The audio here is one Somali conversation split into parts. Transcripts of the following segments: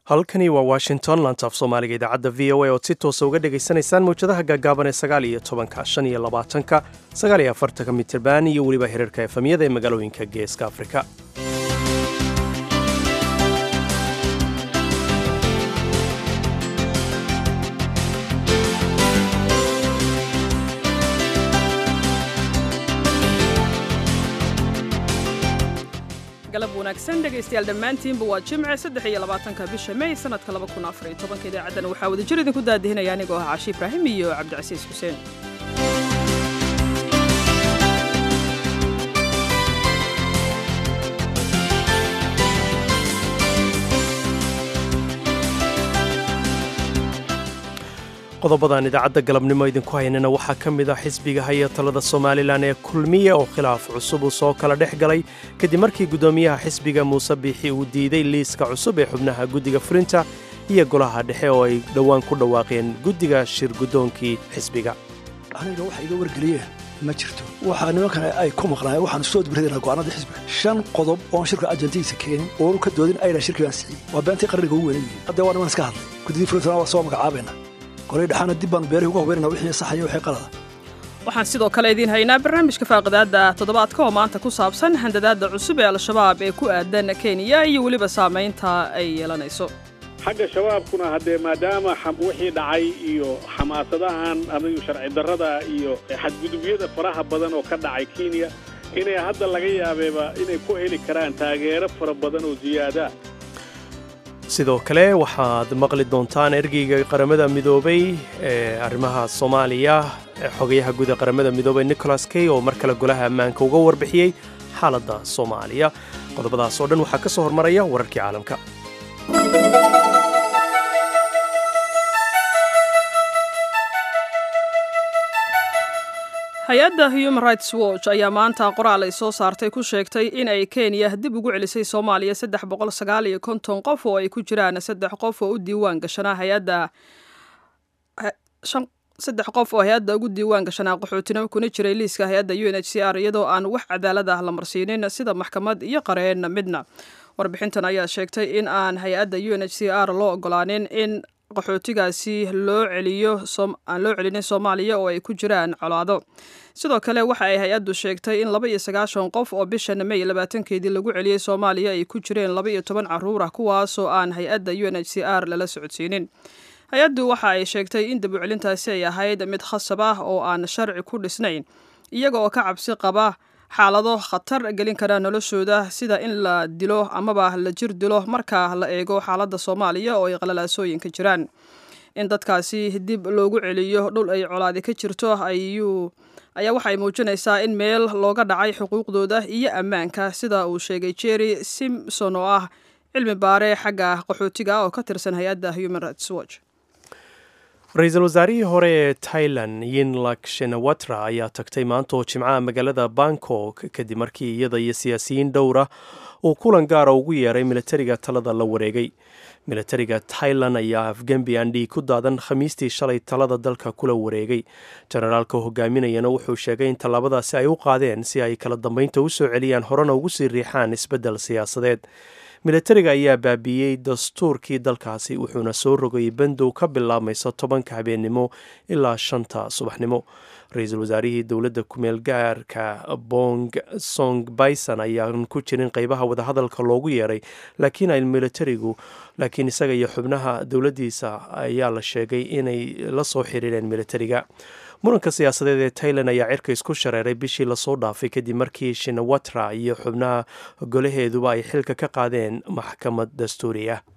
halkani waa washington lantaaf soomaaliga idaacadda v o a ood si toosa uga dhegaysanaysaan mawjadaha gaagaaban ee sagaal iyo tobanka shan iyo labaatanka sagaal iyo afartanka mitirban iyo weliba hirarka efamyada ee magaalooyinka geeska afrika galab wanaagsan dhegaystayaal dhammaantiinba waa jimce saddex iyo labaatanka bisha may sanadka laba kun afar iyo tobanka idaacaddana waxaa wada jir idinku daadihinaya anigoo ah cashi ibraahim iyo cabdicasiis xuseen qodobadan idaacadda galabnimo idinku haynana waxaa ka mid ah xisbiga haya talada somalilan ee kulmiye oo khilaaf cusub uu soo kala dhex galay kadib markii guddoomiyaha xisbiga muuse biixi uu diiday liiska cusub ee xubnaha guddiga fulinta iyo golaha dhexe oo ay dhowaan ku dhawaaqeen guddiga shir guddoonkii xisbiga aniga waxa iga wargeliyeen ma jirto waxaa nimankan ay ku maqnaayeen waxaan soo dibradayna go'aanada xisbiga shan qodob oon shirka ajantihiisa keenin oonu ka doodin ayna shirkii baan sixiyey waa beentii qarniga ugu weyn yihiin haddee waa niman iska hadlay guddidii fulintana waa soo magacaabayna golay dhexaana dib baanu beerihi uga hubaynana wixii saxaya wixii qalada waxaan sidoo kale idiin haynaa barnaamijka faaqidaadda toddobaadka oo maanta ku saabsan handadaadda cusub ee al-shabaab ee ku aadan kenya iyo weliba saamaynta ay yeelanayso xagga shabaabkuna haddee maadaama wixii dhacay iyo xamaasadahan adigu sharci darrada iyo xadgudubyada faraha badan oo ka dhacay kenya inay hadda laga yaabeeba inay ku heli karaan taageero fara badan oo ziyaadaa sidoo kale waxaad maqli doontaan ergeyga qaramada midoobay ee arrimaha soomaaliya xogayaha guud ee qaramada midoobay nicholas key oo mar kale golaha ammaanka uga warbixiyey xaaladda soomaaliya qodobadaas oo dhan waxaa ka soo hormaraya wararkii caalamka hay-adda human rights watch ayaa maanta qoraal ay soo saartay ku sheegtay in ay kenya dib ugu celisay soomaaliya saddex boqol sagaal iyo konton qof oo ay ku jiraan saddex qof oo u diiwaan gashanaa hay-adda saddex qof oo hay-adda ugu diiwaan gashanaa qaxootinimo kuna jiray liiska hay-adda u n h c r iyadoo aan wax cadaalad ah la marsiinin sida maxkamad iyo qareen midna warbixintan ayaa sheegtay in aan hay-adda u n h c r loo ogolaanin in qaxootigaasi loo celiyo aan loo celinin soomaaliya oo ay ku jiraan colaado sidoo kale waxa ay hay-addu sheegtay in laba iyo sagaashan qof oo bishan may labaatankeedii lagu celiyey soomaaliya ay ku jireen laba iyo toban carruur ah kuwaasoo aan hay-adda u n h c r lala socodsiinin hay-addu waxa ay sheegtay in dabucelintaasi ay ahayd mid khasab ah oo aan sharci ku dhisnayn iyaga oo ka cabsi qaba xaalado khatar gelin kara noloshooda sida in la dilo amaba la jir dilo marka la eego xaaladda soomaaliya oo ay qalalaasooyinka jiraan in dadkaasi dib loogu celiyo dhul ay colaadi ka jirto ayuu ayaa waxay muujinaysaa in meel looga dhacay xuquuqdooda iyo ammaanka sida uu sheegay jerry simson oo ah cilmi baare xagga qaxootiga oo ka tirsan hay-adda human rights watch ra-iisul wasaarihii hore ee tailan yinlak shenawatra ayaa tagtay maanta oo jimcaha magaalada bangkok kadib markii iyada iyo siyaasiyiin dhowra uu kulan gaara ugu yeeray militariga talada la wareegay militariga tailan ayaa afgembi aan dhiig ku daadan khamiistii shalay talada dalka kula wareegay jenaraalka hogaaminayana wuxuu sheegay in tallaabadaasi ay u qaadeen si ay kala dambeynta u soo celiyaan horena ugu sii riixaan isbeddel siyaasadeed militariga ayaa baabiiyey dastuurkii dalkaasi wuxuuna soo rogayay bandow ka bilaabmaysa tobanka habeennimo ilaa shanta subaxnimo ra-iisul wasaarihii dowladda kumeel gaarka bong song bison ayaan ku jirin qeybaha wadahadalka loogu yeeray laakiin ay militarigu laakiin isaga iyo xubnaha dowladdiisa ayaa la sheegay inay la soo xiriireen militariga muranka siyaasadeed ee tailan ayaa cirka isku shareeray bishii lasoo dhaafay kadib markii shinawatra iyo xubnaha golaheeduba ay xilka ka qaadeen maxkamad dastuuri ah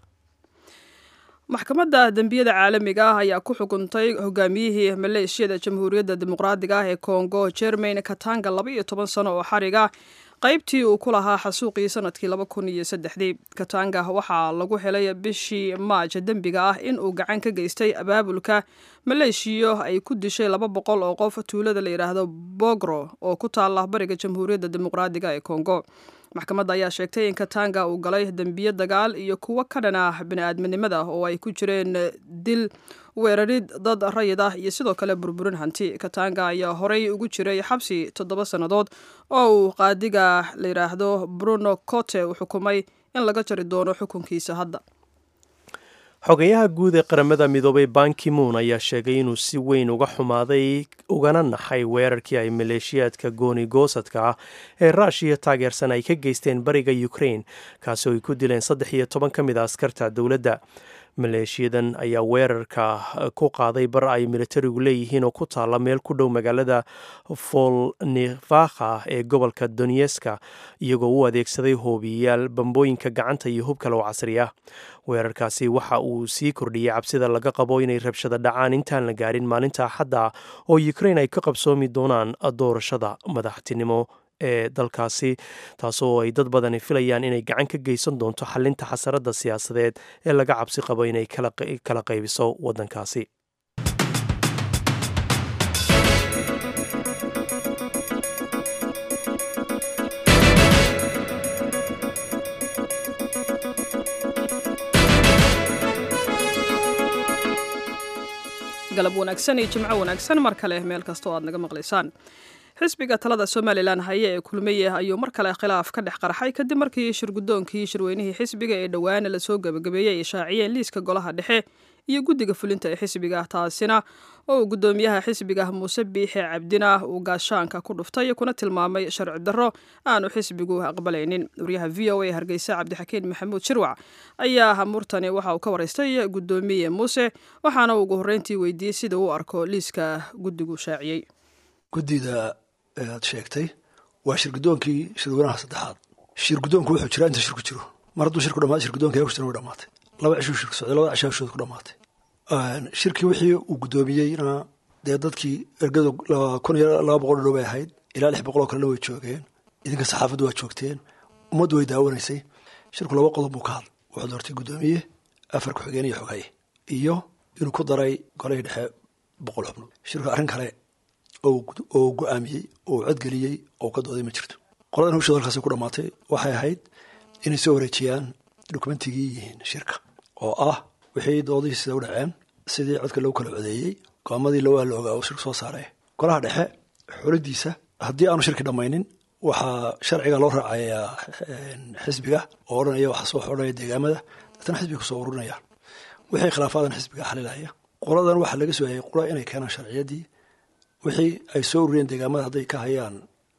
maxkamadda dembiyada caalamiga ah ayaa ku xukuntay hogaamiyihii maleeshiyada jamhuuriyadda dimuqraadiga ah ee kongo jermain katanga laba iyo toban sano oo xariga qaybtii uu ku lahaa xasuuqii sanadkii laba kun iyo saddexdii katanga waxaa lagu helay bishii maaj dembiga ah in uu gacan ka geystay abaabulka maleeshiyo ay ku dishay laba boqol oo qof tuulada la yidhaahdo bogro oo ku taala bariga jamhuuriyadda dimuqraadiga ee kongo maxkamadda ayaa sheegtay in katanga uu galay dembiyo dagaal iyo kuwo ka dhan ah bini-aadminimada oo ay ku jireen dil weerarid dad rayid ah iyo sidoo kale burburin hanti katanga ayaa horey ugu jiray xabsi toddoba sannadood oo uu qaadiga la yidhaahdo bruno cote u xukumay in laga jari doono xukunkiisa hadda xogayaha guud ee qaramada midoobay bankimoon ayaa sheegay inuu si weyn uga xumaaday ugana naxay weerarkii ay maleeshiyaadka gooni goosadka ah ee ruushiya taageersan ay ka geysteen bariga ukrain kaasi oo ay ku dileen saddex iyo toban ka mid a askarta dowladda maleeshiyadan ayaa weerarka ku qaaday bar ay militarigu leeyihiin oo ku taalla meel ku dhow magaalada volnivakha ee gobolka donyeska iyagoo u adeegsaday hoobiyayaal bambooyinka gacanta iyo hub kale oo casri ah weerarkaasi waxa uu sii kordhiyey cabsida laga qabo inay rabshada dhacaan intaan la gaarin maalinta axadda oo ukrain ay ka qabsoomi doonaan doorashada madaxtinimo ee dalkaasi taasoo ay dad badani filayaan inay gacan ka geysan doonto xalinta xasaradda siyaasadeed ee laga cabsi qabo inay kala qaybiso waddankaasi galab wanaagsan iyo jimco wanaagsan mar kale meel kastoo aad naga maqlaysaan xisbiga talada somalilan haye ee kulmiye ayuu mar kale khilaaf ka dhex qarxay kadib markii shirgudoonkii shirweynihii xisbiga ee dhowaana lasoo gebagabeeyey ay shaaciyeen liiska golaha dhexe iyo guddiga fulinta ee xisbiga taasina oo uu guddoomiyaha xisbiga muuse biixe cabdina uu gaashaanka ku dhuftay kuna tilmaamay sharci darro aanu xisbigu aqbalaynin wariyaha v o a hargeysa cabdixakiin maxamuud shirwac ayaa hamurtani waxa uu ka waraystay guddoomiye muuse waxaana uu ugu horreyntii weydiiyey sida uu arko liiska guddigu shaaciyey guddida aad sheegtay waa shirgudoonkii shirweynaha saddexaad shirgudoonku wuxuu jiraa inta shirku jiro mar hadduu shirku dhamaad shirgudoonka ku jiran way dhamaatay laba cishuu shirku socday labada cishaa hawshooda ku dhamaatay shirkii wixii uu guddoomiyeyna dee dadkii ergadu kun iyo laba boqol dhow bay ahayd ilaa lix boqol oo kalena way joogeen idinka saxaafaddu waa joogteen ummaddu way daawanaysay shirku laba qodob buu ka hadlay wuxuu doortay guddoomiye afar ku-xigeen iyo xogaye iyo inuu ku daray golihii dhexe boqol xubnood shirku arrin kale oo go-aamiyey oo codgeliyey oo ka dooday ma jirto qoladan hawshooda halkaas ku dhamaatay waxay ahayd inay soo wareejiyaan dokumentigii yihiin shirka oo ah wixii doodihii sida u dhaceen sidii codka lagu kala codeeyey go-aamadii lawaa la ogaa oo shirku soo saaray golaha dhexe xolidiisa haddii aanu shirki dhammaynin waxaa sharciga loo raacayaa xisbiga oo odhanaya waxaa soo xodhanaya deegaamada dadna xisbiga kusoo ururinaya wixii khilaafaadan xisbiga xalilaya qoladan waxaa laga soo hayay qola inay keenaan sharciyadii wixii ay soo ururiyeen deegaamada hadday ka hayaan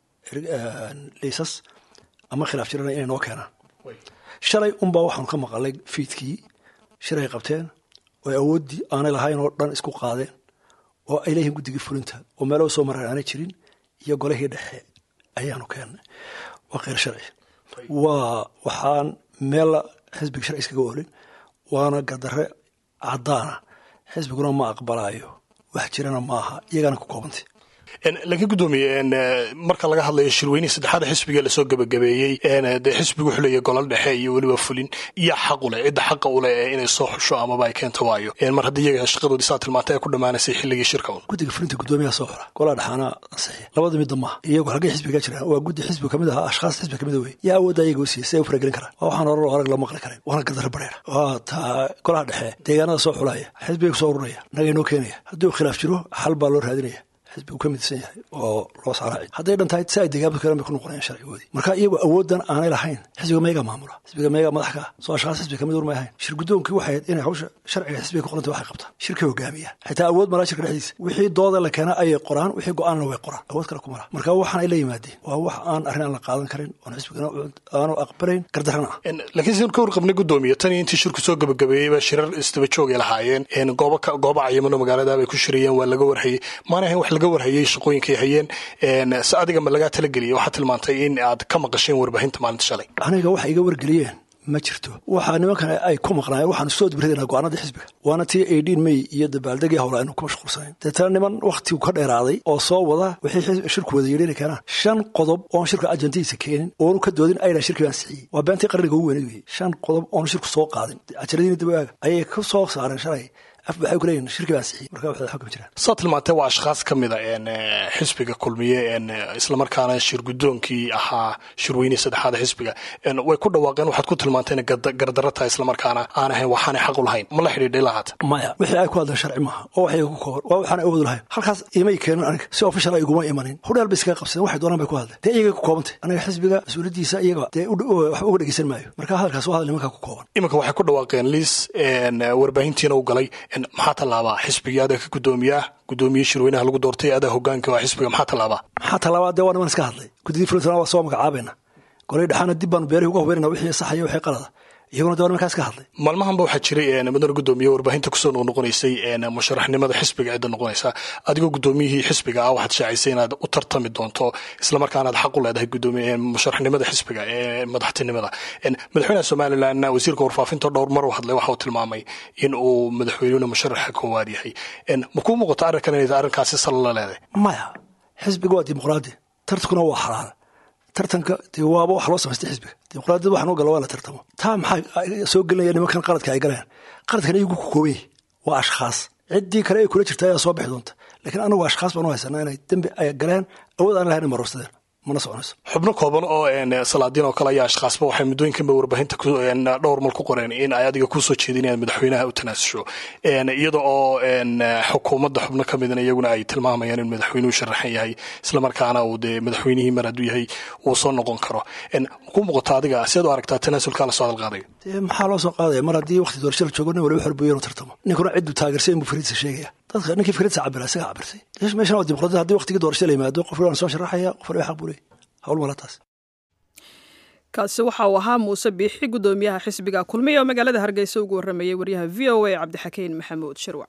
liisas ama khilaaf jirana inay noo keenaan shalay unbaa waxaanu ka maqalay fiidkii shir ay qabteen oo awooddii aanay lahayn oo dhan isku qaadeen oo ay leeyihiin guddigii fulinta oo meelo soo mareen aanay jirin iyo golihii dhexe ayaanu keennay waa kheyr sharci waa waxaan meella xisbiga sharci iskaga oolin waana gardarre caddaana xisbiguna ma aqbalaayo wax jirana maaha iyagana ku koobantay laakiin guddoomiye marka laga hadlayo shirweynihii saddexaada xisbiga lasoo gebagabeeyey dee xisbigu wuxuu leeyahy golol dhexe iyo weliba fulin iyo xaq uleh cidda xaqa uleh ee inay soo xusho amaba ay keento waayo mar haddii iyaga shaqadoodii saa tilmaantay ay ku dhammaanaysay xilligii shirka un guddiga fulinta guddoomiyaha soo xora golaa dhexaana ansixiya labada midda maaha iyagu halkay xisbiga jiraan waa guddi xisbiga kamid aha ashkhaas xisbiga kamid wey yaa awoodda iyaga u siiyey si ay u faragelin karaan waa waxaan horar arag loo maqli karin waana gardarre bareera waa taa golaha dhexe deegaanada soo xulaya xisbiga kusoo urunaya naga inoo keenaya haddii uu khilaaf jiro xal baa loo raadinaya xisbigu ka midsan yahay oo loo saaraaci hadday dhan tahay si ay deegaamada kale bay ku noqonayaan sharcigoodii marka iyagu awooddan aanay lahayn xisbiga meegaa maamula xisbiga meegaa madax ka soo ashkhaas xisbiga kamid urmay ahayn shir guddoonkii waxay ahayd inay hawsha sharciga xisbiga ku qoranta waxay qabtaan shirka hogaamiyaan xitaa awood malaa shirka dhexdiisa wixii dooda la keena ayay qoraan wixii go-aanna way qoraan awood kale kumala marka waxaan ay la yimaadeen waa wax aan arrin aan la qaadan karin oon xisbigana aanu aqbalayn gardarrana ah laakiin sidaan ka warqabnay guddoomiye tan iyo intii shirku soo gebagabeeyey baa shirar isdaba joogay lahaayeen gooba gooba cayimano magaalada bay ku shirayeen waa laga warhayey maana ahayn wax laga warhayey shaqooyin hayeen se adiga ma lagaa talageliyay waxaad tilmaantay in aad ka maqasheen warbaahinta maalinta shalay aniga waxay iga wargeliyeen ma jirto waxaa nimankan ay ku maqnaayeen waxaanu soo dibradayna go-aanada xisbiga waana tii eighteen may iyo dabaaldegii howla aynu ku mashquulsanayn deetana niman wakhtigu ka dheeraaday oo soo wada wixii shirku wada yidhi inay keenaan shan qodob oon shirka ajandihiisa keenin oonu ka doodin ayna shirkii baan sixiyey waa beentii qarniga ugu weynad weye shan qodob oonu shirku soo qaadin ajaladiina dib aaga ayay ka soo saareen shalay af waxay ku leeyihin shirki baan sixiyey marka waxay xukmi jiraan saa tilmaantee waa ashkhaas ka mida xisbiga kulmiye islamarkaana shir guddoonkii ahaa shirweynihii saddexaada xisbiga way ku dhawaaqeen waxaad ku tilmaantay inay gardarro tahay islamarkaana aan ahayn waxaanay xaq u lahayn ma la xidhiidhay lahaata maya wixii ay ku hadleen sharci maaha oo waxay ku kooban waa waxaan awood lahayn halkaas imay keenin aniga si official ay iguma imanin hudheel bay iskaga qabsadeen waxay doonaan bay ku hadleen dee iyagay ku koobantay aniga xisbiga mas-uuliyaddiisa iyaga dee wax uga dhegeysan maayo marka hadalkaas waa hadal nimankaa ku kooban iminka waxay ku dhawaaqeen liis warbaahintiina u galay maxaa tallaabaa xisbigii adaa ka guddoomiyaa guddoomiye shirweynaha lagu doortay adaa hogaanka waa xisbiga maxaa tallaabaa maxaa tallaabaa dee waa niman iska hadlay guddidii fulintan waa soo magacaabayna golay dhexaana dib baanu beerihi uga hubaynana wixii saxaya wixii qalada iyaguna dee waa nimankaas ka hadlay maalmahanba waxaa jiray mudane guddoomiye warbaahinta kusoo noqnoqonaysay musharaxnimada xisbiga cidda noqonaysa adigoo guddoomiyihii xisbiga ah waxaad shaacisay inaad u tartami doonto islamarkaanaad xaq u leedahay gudoomiye musharaxnimada xisbiga ee madaxtinimada madaxweynaha somalilan wasiirka warfaafinta dhowr mar u hadlay waxa uu tilmaamay in uu madaxweynuna musharaxa koowaad yahay ma kuu muuqato arrinkan inay arrinkaasi sal la leedahay maya xisbiga waa dimuqraadi tartankuna waa xalaal tartanka dee waaba wax loo samaystay xisbiga dimuqraadiyad waxaan u gala waa la tartamo taa maxaa soo gelinaya nimankan qaladka ay galeen qaladkan iyagu ku kooban yahi waa ashkhaas ciddii kale ay kula jirta ayaa soo bixi doonta laakiin anagu ashkhaas baan u haysanaa inay dembi ay galeen awood aan lahayn marorsadeen mana soconayso xubno kooban oo salaadiin oo kale ayaa ashkhaasba waxay muddooyinkanba warbaahinta dhowr mal ku qoreen in ay adiga kusoo jeedin inaad madaxweynaha u tanaasusho iyada oo xukuumadda xubno ka midna iyaguna ay tilmaamayaan in madaxweynuhu sharaxan yahay islamarkaana uu dee madaxweynihii mar hadduu yahay uu soo noqon karo ku muuqato adiga siad u aragtaa tanaasulkaa lasoo hadalqaadayo dee maxaa loo soo qaadaya mar haddii waqti doorasho la joogo nin waliba xorbuyo inuu tartamo ninkuna cidduu taageersay inbuu fariidsa sheegaya dadka ninkii fariidsa cabira isaga cabirsay meeshan waa dimuqraadiyad haddii waqtigii doorasho la yimaado qof waan soo sharaxaya qof waliba xaq buu leeyahy hawl mala taas kaasi waxa uu ahaa muuse biixi guddoomiyaha xisbiga kulmiya oo magaalada hargeysa ugu warramayay waryaha v o a cabdixakiin maxamuud shirwac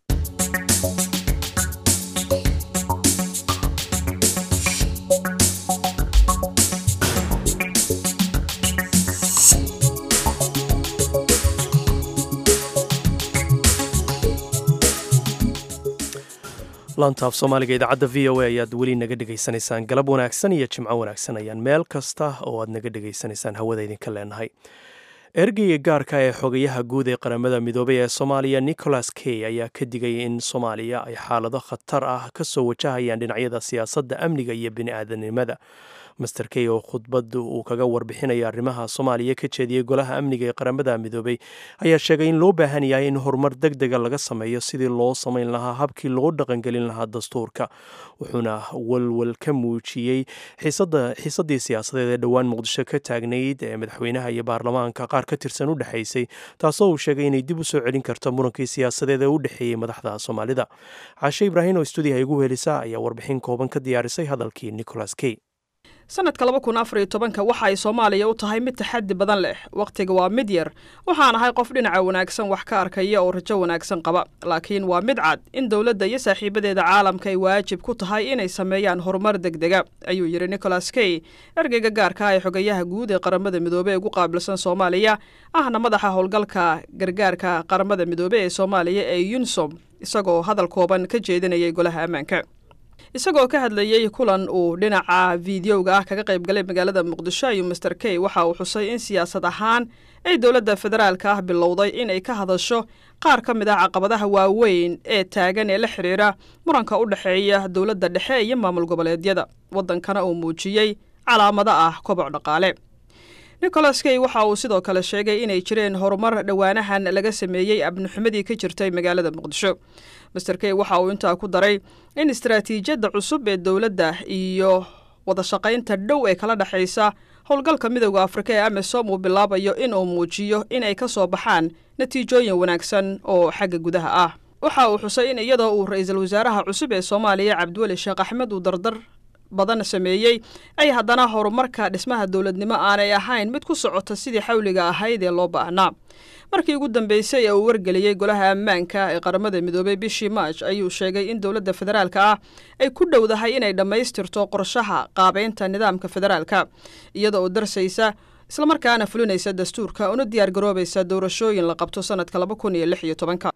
laantaaf soomaaliga idaacadda v o a ayaad weli naga dhegaysanaysaan galab wanaagsan iyo jimco wanaagsan ayaan meel kasta oo aad naga dhegaysanaysaan hawada idinka leenahay ergeyga gaarka ee xogayaha guud ee qaramada midoobay ee soomaaliya nicholas key ayaa ka digay in soomaaliya ay xaalado khatar ah ka soo wajahayaan dhinacyada siyaasadda amniga iyo bini'aadanimada master key oo khudbad uu kaga warbixinaya arrimaha soomaaliya ka jeediyey golaha amniga ee qaramada midoobay ayaa sheegay in loo baahan yahay in horumar deg dega laga sameeyo sidii loo samayn lahaa habkii loo dhaqangelin lahaa dastuurka wuxuuna walwal ka muujiyey xiisadii siyaasadeed ee dhowaan muqdisho ka taagnayd ee madaxweynaha iyo baarlamaanka qaar ka tirsan u dhexaysay taasoo uu sheegay inay dib u soo celin karto murankii siyaasadeed ee u dhexeeyey madaxda soomaalida caashe ibraahim oo stuudiyaha igu helisa ayaa warbixin kooban ka diyaarisay hadalkii nicholas key sanadka laba kun afar iyo tobanka waxa ay soomaaliya u tahay mid taxaddi badan leh wakhtiga waa mid yar waxaan ahay qof dhinaca wanaagsan wax ka arkaya oo rajo wanaagsan qaba laakiin waa mid cad in dowladda iyo saaxiibadeeda caalamka ay waajib ku tahay inay sameeyaan horumar degdega ayuu yidhi nicholas key ergeyga gaarka ah ee xogayaha guud ee qaramada midoobe ee ugu qaabilsan soomaaliya ahna madaxa howlgalka gargaarka qaramada midoobe ee soomaaliya ee yunsom isagoo hadal kooban ka jeedinayay golaha ammaanka isagoo ka hadlayey kulan uu dhinaca fideoga ah kaga qayb galay magaalada muqdisho ayuu master key waxa uu xusay in siyaasad ahaan ay dowladda federaalka ah bilowday in ay ka hadasho qaar ka mid ah caqabadaha waaweyn ee taagan ee la xidhiira muranka u dhexeeya dowladda dhexe iyo maamul goboleedyada waddankana uu muujiyey calaamado ah koboc dhaqaale nicholas key waxa uu sidoo kale sheegay inay jireen horumar dhowaanahan laga sameeyey abnixumadii ka jirtay magaalada muqdisho master key waxa uu intaa ku daray in istaraatiijiyadda cusub ee dowladda iyo wadashaqaynta dhow ee kala dhexaysa howlgalka midowda afrika ee amisom uu bilaabayo inuu muujiyo inay ka soo baxaan natiijooyin wanaagsan oo xagga gudaha ah waxa uu xusay in iyadoo uu ra-iisul wasaaraha cusub ee soomaaliya cabdiweli sheekh axmed uu dardar badan sameeyey ay haddana horumarka dhismaha dowladnimo aanay ahayn mid ku socota sidii xawliga ahayd ee loo baahnaa markii ugu dambeysay ee uu wargeliyey golaha ammaanka ee qaramada midoobey bishii maaj ayuu sheegay in dowladda federaalka ah ay ku dhowdahay inay dhammaystirto qorshaha qaabeynta nidaamka federaalka iyada oo darsaysa islamarkaana fulinaysa dastuurka una diyaar garoobaysa doorashooyin la qabto sanadka laba kun iyo lix iyo tobanka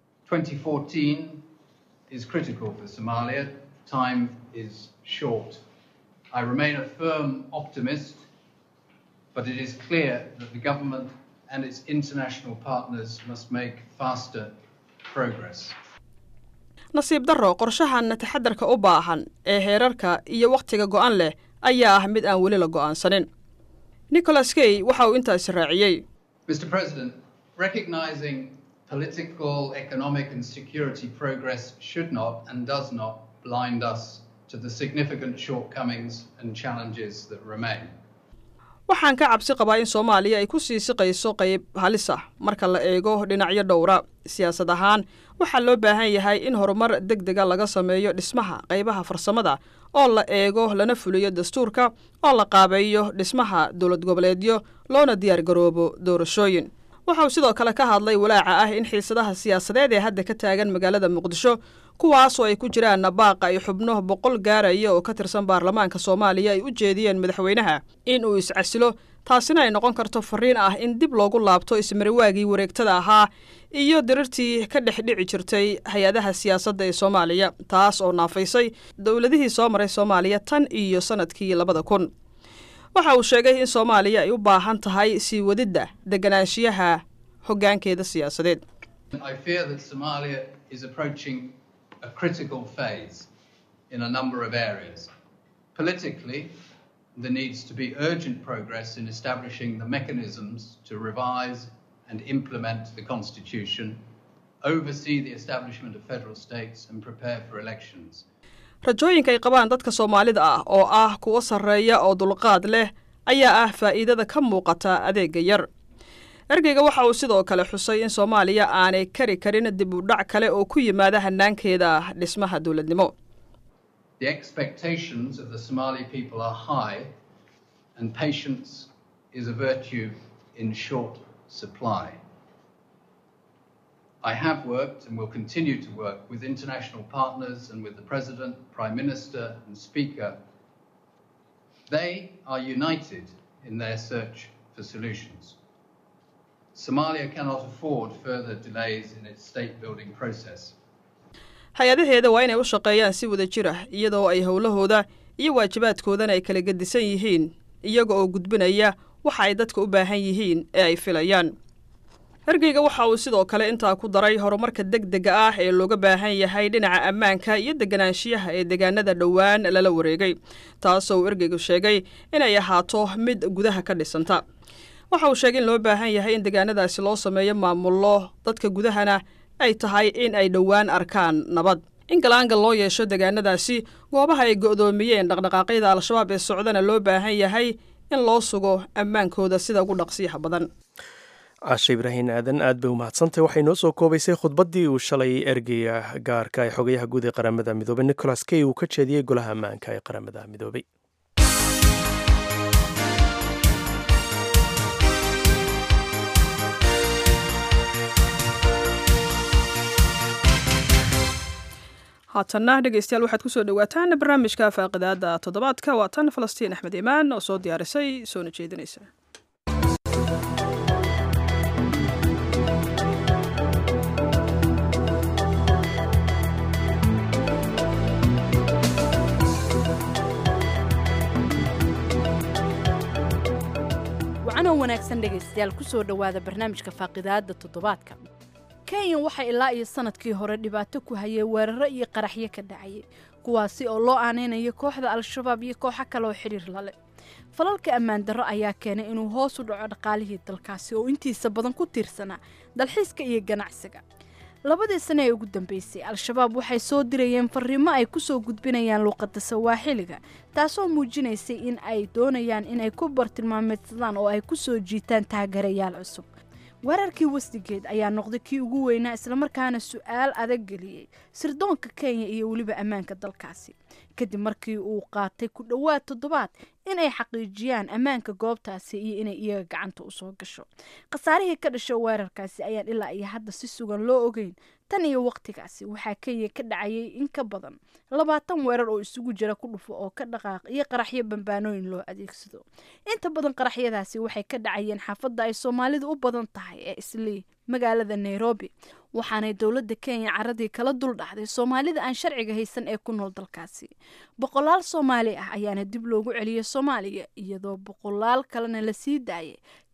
I remain a firm optimist, but it is clear that the government and its international partners must make faster progress. nasiib darro qorshahan taxadarka u baahan ee heerarka iyo wakhtiga go'an leh ayaa ah mid aan weli la go'aansanin nicholas kay waxa uu intaasi raaciyey Mr. President, recognizing political, economic, and security progress should not and does not blind us to the significant shortcomings and challenges that remain. waxaan ka cabsi qabaa in soomaaliya ay ku sii siqayso qayb halis ah marka la eego dhinacyo dhowra siyaasad ahaan waxaa loo baahan yahay in horumar deg dega laga sameeyo dhismaha qaybaha farsamada oo la eego lana fuliyo dastuurka oo la qaabeeyo dhismaha dowlad goboleedyo loona diyaar garoobo doorashooyin waxa uu sidoo kale ka hadlay walaaca ah in xiisadaha siyaasadeed ee hadda ka taagan magaalada muqdisho kuwaasoo ay ku jiraan nabaaqa ay xubno boqol gaaraya oo ka tirsan baarlamaanka soomaaliya ay u jeediyeen madaxweynaha in uu iscasilo taasina ay noqon karto fariin ah in dib loogu laabto ismariwaagii wareegtada ahaa iyo dirirtii ka dhex dhici jirtay hay-adaha siyaasadda ee soomaaliya taas oo naafaysay dowladihii soo maray soomaaliya tan iyo sannadkii labada kun waxa uu sheegay in soomaaliya ay u baahan tahay sii wadidda deganaanshiyaha hoggaankeeda siyaasadeed I fear that Somalia is approaching a critical phase in a number of areas. Politically, there needs to be urgent progress in establishing the mechanisms to revise and implement the Constitution, oversee the establishment of federal states, and prepare for elections. rajooyinka ay qabaan dadka soomaalida ah oo ah kuwo sarreeya oo dulqaad leh ayaa ah faa'iidada ka muuqata adeega yar ergeyga waxa uu sidoo kale xusay in soomaaliya aanay kari karin dib u dhac kale oo ku yimaada hanaankeeda dhismaha dowladnimo The expectations of the Somali people are high, and patience is a virtue in short supply. I have worked and will continue to work with international partners and with the President, Prime Minister, and Speaker. They are united in their search for solutions. Somalia cannot afford further delays in its state building process. hay-adaheeda waa inay u shaqeeyaan si wada jir ah iyadoo ay howlahooda iyo waajibaadkoodana ay kala gedisan yihiin iyaga oo gudbinaya waxa ay dadka u baahan yihiin ee ay filayaan ergeyga waxa uu sidoo kale intaa ku daray horumarka deg dega ah ee looga baahan yahay dhinaca ammaanka iyo deganaanshiyaha ee deegaanada dhowaan lala wareegay taasoo uu ergeygu sheegay inay ahaato mid gudaha ka dhisanta waxa uu sheegay in loo baahan yahay in deegaanadaasi loo sameeyo maamullo dadka gudahana ay tahay in ay dhowaan arkaan nabad in galaangal loo yeesho deegaanadaasi goobaha ay go'doomiyeen dhaqdhaqaaqyada al-shabaab ee socdana loo baahan yahay in loo sugo ammaankooda sida ugu dhaqsiyaha badan caashe ibraahin aadan aad bay u mahadsantahy waxay noo soo koobaysay khudbaddii uu shalay ergeyga gaarka ee xogayaha guud ee qaramada midoobey nicholas key uu ka jeediyey golaha ammaanka ee qaramada midoobey haatanna dhegeystayaal waxaad kusoo dhawaataan barnaamijka faaqidaada toddobaadka waa tan falastiin axmed imaan oo soo diyaarisay soona jeedinaysa wacanoo wanaagsan dhegaystayaal kusoo dhowaada barnaamijka faaqidaada toddobaadka kenya waxaa ilaa iyo sanadkii hore dhibaato ku hayay weeraro iyo qaraxyo ka dhacayay kuwaasi oo loo aaneynayo kooxda al-shabaab iyo kooxo kale oo xidhiir lale falalka ammaan darro ayaa keenay inuu hoos u dhaco dhaqaalihii dalkaasi oo intiisa badan ku tiirsanaa dalxiiska iyo ganacsiga labadii sane ee ugu dambeysay al-shabaab waxay soo dirayeen fariimo ay kusoo gudbinayaan luuqadda sawaaxiliga taasoo muujinaysay in ay doonayaan inay ku bartilmaameedsadaan oo ay kusoo jiitaan taagarayaal cusub weerarkii westigeed ayaa noqday kii ugu weynaa islamarkaana su-aal adag geliyey sirdoonka kenya iyo weliba ammaanka dalkaasi kadib markii uu qaatay ku dhowaad toddobaad inay xaqiijiyaan ammaanka goobtaasi iyo inay iyaga gacanta usoo gasho khasaarihii ka dhasha weerarkaasi ayaan ilaa iyo hadda si sugan loo ogeyn tan iyo waqtigaasi waxaa kenya ka dhacayay in ka badan labaatan weerar oo isugu jira ku dhufo oo ka dhaqaaq iyo qaraxyo bambaanooyin loo adeegsado inta badan qaraxyadaasi waxay ka dhacayeen xaafadda ay soomaalidu u badan tahay ee islii magaalada nairobi waxaanay dowladda kenya caradii kala dul dhacday soomaalida aan sharciga haysan ee ku nool dalkaasi boqolaal soomaali ah ayaana dib loogu celiyay soomaaliya iyadoo boqolaal kalena la sii daayay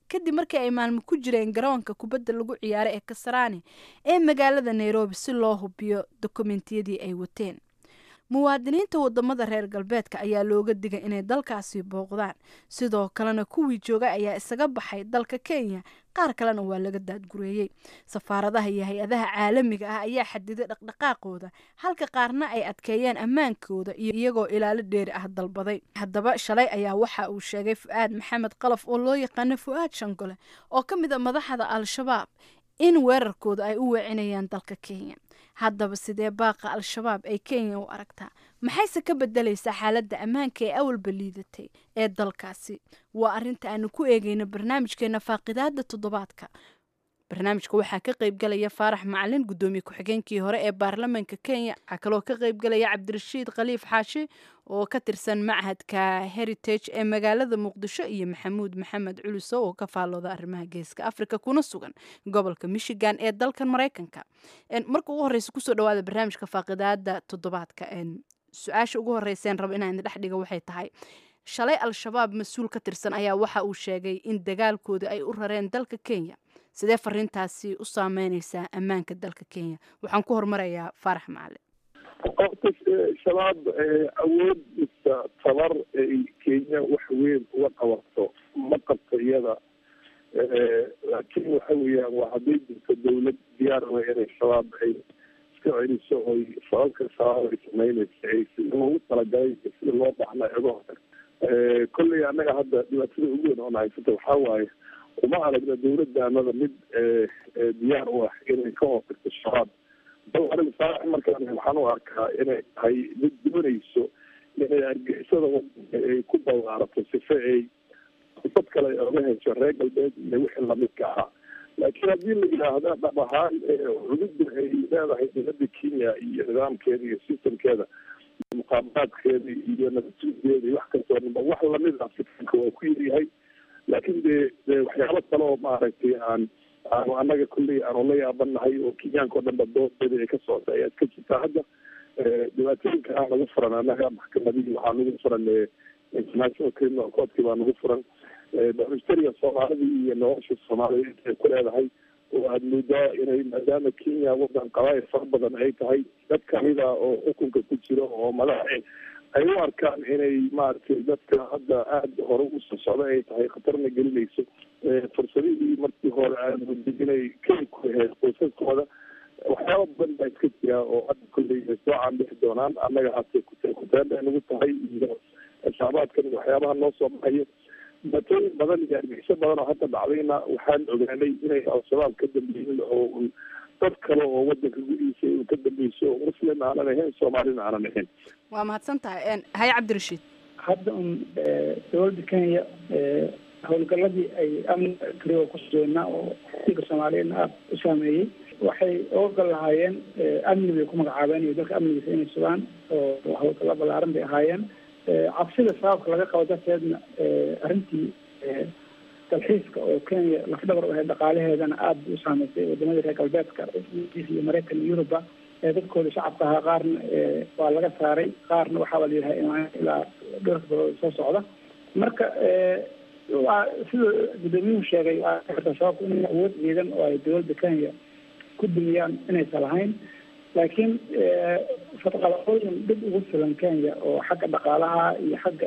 kadib markii ay maalmo ku jireen garoonka kubadda lagu ciyaaro ee kasaraani ee magaalada nairobi si loo hubiyo dokumentiyadii ay wateen muwaadiniinta wadamada reer galbeedka ayaa looga digay inay dalkaasi booqdaan sidoo kalena kuwii jooga ayaa isaga baxay dalka kenya qaar kalena waa laga daadgureeyey safaaradaha iyo hay-adaha caalamiga ah ayaa xadiday dhaqdhaqaaqooda halka qaarna ay adkeeyeen ammaankooda iyagoo ilaalo dheeri ah dalbaday haddaba shalay ayaa waxa uu sheegay fu-aad maxamed qalaf oo loo yaqaano fu-aad shangole oo ka mid a madaxda al-shabaab in weerarkooda ay u weecinayaan dalka kenya haddaba sidee baaqa al-shabaab ay kenya u aragtaa maxayse ka bedelaysaa xaaladda ammaanka ee awalba liidatay ee dalkaasi waa arrinta aanu ku eegeyno barnaamijkeena faaqidaada toddobaadka barnaamijka waxaa ka qaybgalaya faarax macalin guddoomiye ku-xigeenkii hore ee baarlamaanka kenya waxaa kaloo ka qaybgalaya cabdirashiid khaliif xaashi oo ka tirsan machadka heritage ee magaalada muqdisho iyo maxamuud maxamed culuso oo ka faallooda arrimaha geeska africa kuna sugan gobolka michigan ee dalkan maraykanka marka ugu horeysa kusoo dhawaada barnaamijka faaqidaada toddobaadka su-aasha ugu horeyseen rabo inaan dhex dhiga waxay tahay shalay al-shabaab mas-uul ka tirsan ayaa waxa uu sheegay in dagaalkooda ay u rareen dalka kenya sidee fariintaasi u saameyneysaa ammaanka dalka kenya waxaan ku hormarayaa faarax macalin horta shabaab awood mise tabar ay kenya wax weyn uga qabato ma qabto iyada laakiin waxa weeyaan waa hadday jirto dawlad diyaar wa inay shabaab ay iska celiso oy sababka shabaab ay sameynaysa ay sida loogu talagalay sida loo baxna uga hortag kolley annaga hadda dhibaatada ugu weyn oona haysata waxaa waaye uma aragna dawladdaanada mid diyaar u ah inay ka hortagto shabaab bal aniga saarax markaan waxaan u arkaa inay tahay mid doonayso inay argixisada wadanka ay ku ballaarato sife ay dad kale oga hesho reer galbeed iyo wixii lamidka ahaa laakiin haddii la yidhaahda dhab ahaan cududda ay leedahay dowladda kenya iyo nidaamkeeda iyo systemkeeda muqaabaraadkeeda iyo nabadsuudeeda iyo wax kastoo dhanba wax lamid ah fitanka waa ku yaryahay laakiin dee dee waxyaabo kale oo maaragtay aan aanu annaga kulley aanu la yaabanahay oo kenyaanka o dhan ba doodeeda ay ka socota ayaad ka jirtaa hadda dhibaatooyinka aan nagu furan annaga maxkamadihii waxaa nagu furan international criminal courtkii baa nagu furan bamistariga soomaalidii iyo nolosha soomaalida intay ku leedahay oo aada moodaa inay maadaama kenya wadan qabaayil fara badan ay tahay dad kamida oo xukunka ku jiro oo madaxe ay u arkaan inay maaragtay dadka hadda aada hore usoo socda ay tahay khatarna gelinayso fursadihii markii hore aadmooday inay keli ku ahayd qoysaskooda waxyaaba badan baa iska jira oo hadda kolley soo caanbixi doonaan annaga hase kuteen bay nagu tahay iyo shacbaadkan waxyaabaha noo soo baxayo dhibaatooyin badan iyo argixisyo badan oo hadda dhacdayna waxaan ogaanay inay al-shabaab ka dambeeyin oo dad kale oo wadanka gudihiisa uu ka dambeyso muslim aanan ahayn soomaalina aanan ahayn waa mahadsan tahay haye cabdirashiid hadda un dowladda kenya howlgaladii ay amni kariga ku sugeynaa oo xilka soomaaliyeedna aada u saameeyey waxay oga gal lahaayeen amni bay ku magacaabeen iyo dalka amnigiisa inay sugaan oo howlgalla ballaaran bay ahaayeen cabsida sababka laga qabo darteedna arrintii dalxiiska oo kenya lafdhabar u ahayd dhaqaalaheedana aada bay u saameysay wadamada reer galbeedka iyo maraykan iyo yuruba dadkooda shacabka ahaa qaarna waa laga saaray qaarna waxaaba la yidhaha imaan ilaa dhowrka bilood soo socda marka waa sida gudoomiyuhu sheegay waa sababku inay awood ciidan oo ay dowladda kenya ku dumiyaan inaysan lahayn laakiin fadqalaqooyin dhib ugu filan kenya oo xagga dhaqaalaha iyo xagga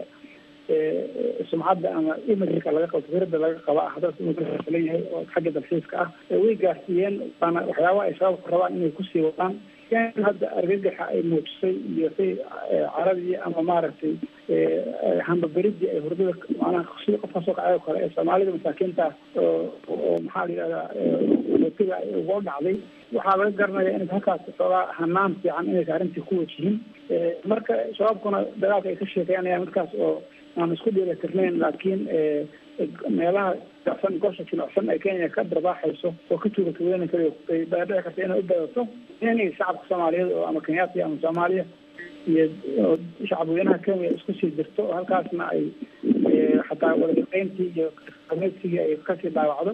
sumcadda ama imajka laga qabo fikradda laga qaba ah dalka inuu ka filan yahay oo xagga dalxiiska ah way gaarsiiyeen waana waxyaabaha ay sababku rabaan inay kusii wadaan hadda argagaxa ay muujisay iyo say caradii ama maaragtay hambaberidii ay hurdada macnaha sida qofka soo kacay oo kale ee soomaalida masaakiinta oo oo maxaa la yidhahdaa mootiga uga dhacday waxaa laga garanaya inay halkaas xoogaa hanaan fiican inaysa arrintii ku wajihin marka shabaabkuna dagaalka ay ka sheekeynayaan markaas oo aan isku dheelatirnayn laakiin meelaha jilicsan gosha jilicsan ee kenya ka darbaaxayso oo ka tuugatuweyn kara ay dhici karta inay u badato inay shacabka soomaaliyeed oo ama kenyaati ama soomaaliya iyo shacab weynaha kenya isku sii jirto oo halkaasna ay xataa wadashaqeyntii iyo qameydsigii ay kasii dhaawacdo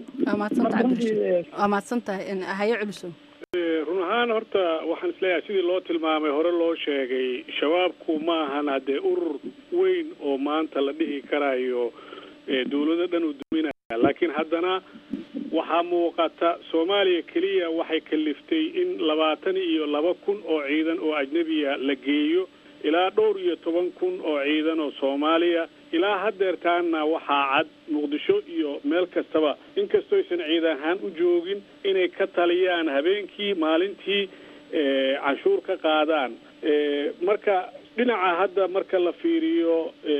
waa mahadsan tahay haye culiso run ahaan horta waxaan isleeyahay sidii loo tilmaamay hore loo sheegay shabaabku ma ahan haddee urur weyn oo maanta la dhihi karayo dawlado dhan uu duminaya laakiin haddana waxaa muuqata soomaaliya keliya waxay kaliftay in labaatan iyo laba kun oo ciidan oo ajnebiya la geeyo ilaa dhowr iyo toban kun oo ciidan oo soomaaliya ilaa haddeertaanna waxaa cad muqdisho iyo meel kastaba inkastoo aysan ciid ahaan u joogin inay ka taliyaan habeenkii maalintii canshuur ka qaadaan marka dhinaca hadda marka la fiiriyo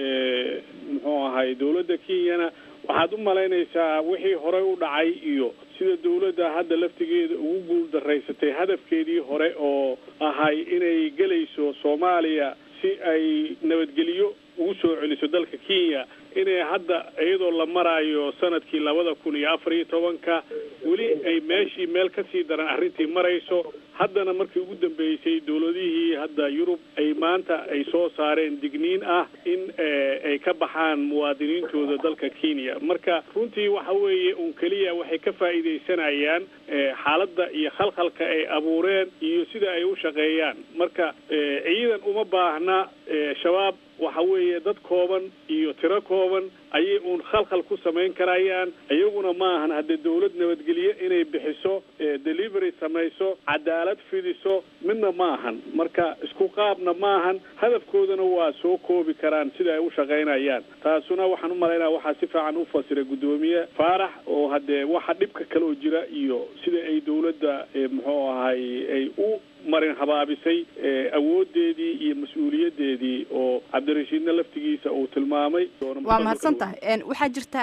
muxuu ahay dawladda kenyana waxaad u malaynaysaa wixii horey u dhacay iyo sida dawladda hadda laftigeeda ugu guul daraysatay hadafkeedii hore oo ahay inay gelayso soomaaliya si ay nabadgelyo ugu soo celiso dalka kenya inay hadda iyadoo la maraayo sanadkii labada kun iyo afar iyo tobanka weli ay meeshii meel kasii daran arrintii marayso haddana markii ugu dambeysay dawladihii hadda yurub ay maanta ay soo saareen digniin ah in ay ka baxaan muwaadiniintooda dalka kenya marka runtii waxa weeye un keliya waxay ka faa'iidaysanayaan xaaladda iyo khalkhalka ay abuureen iyo sida ay u shaqeeyaan marka ciidan uma baahna shabaab waxa weeye dad kooban iyo tiro kooban ayay uun khalkhal ku samayn karayaan iyaguna maahan haddee dawlad nabadgelye inay bixiso delivery samayso cadaalad fidiso midna maahan marka isku qaabna maahan hadafkoodana waa soo koobi karaan sida ay u shaqaynayaan taasuna waxaan u malaynaya waxaa si fiican u fasiray guddoomiye faarax oo haddee waxa dhibka kale oo jira iyo sida ay dawladda muxuu ahay ay u marin habaabisay awoodeedii iyo mas-uuliyaddeedii oo cabdirashiidna laftigiisa uu tilmaamay waa mahadsan tahay waxaa jirta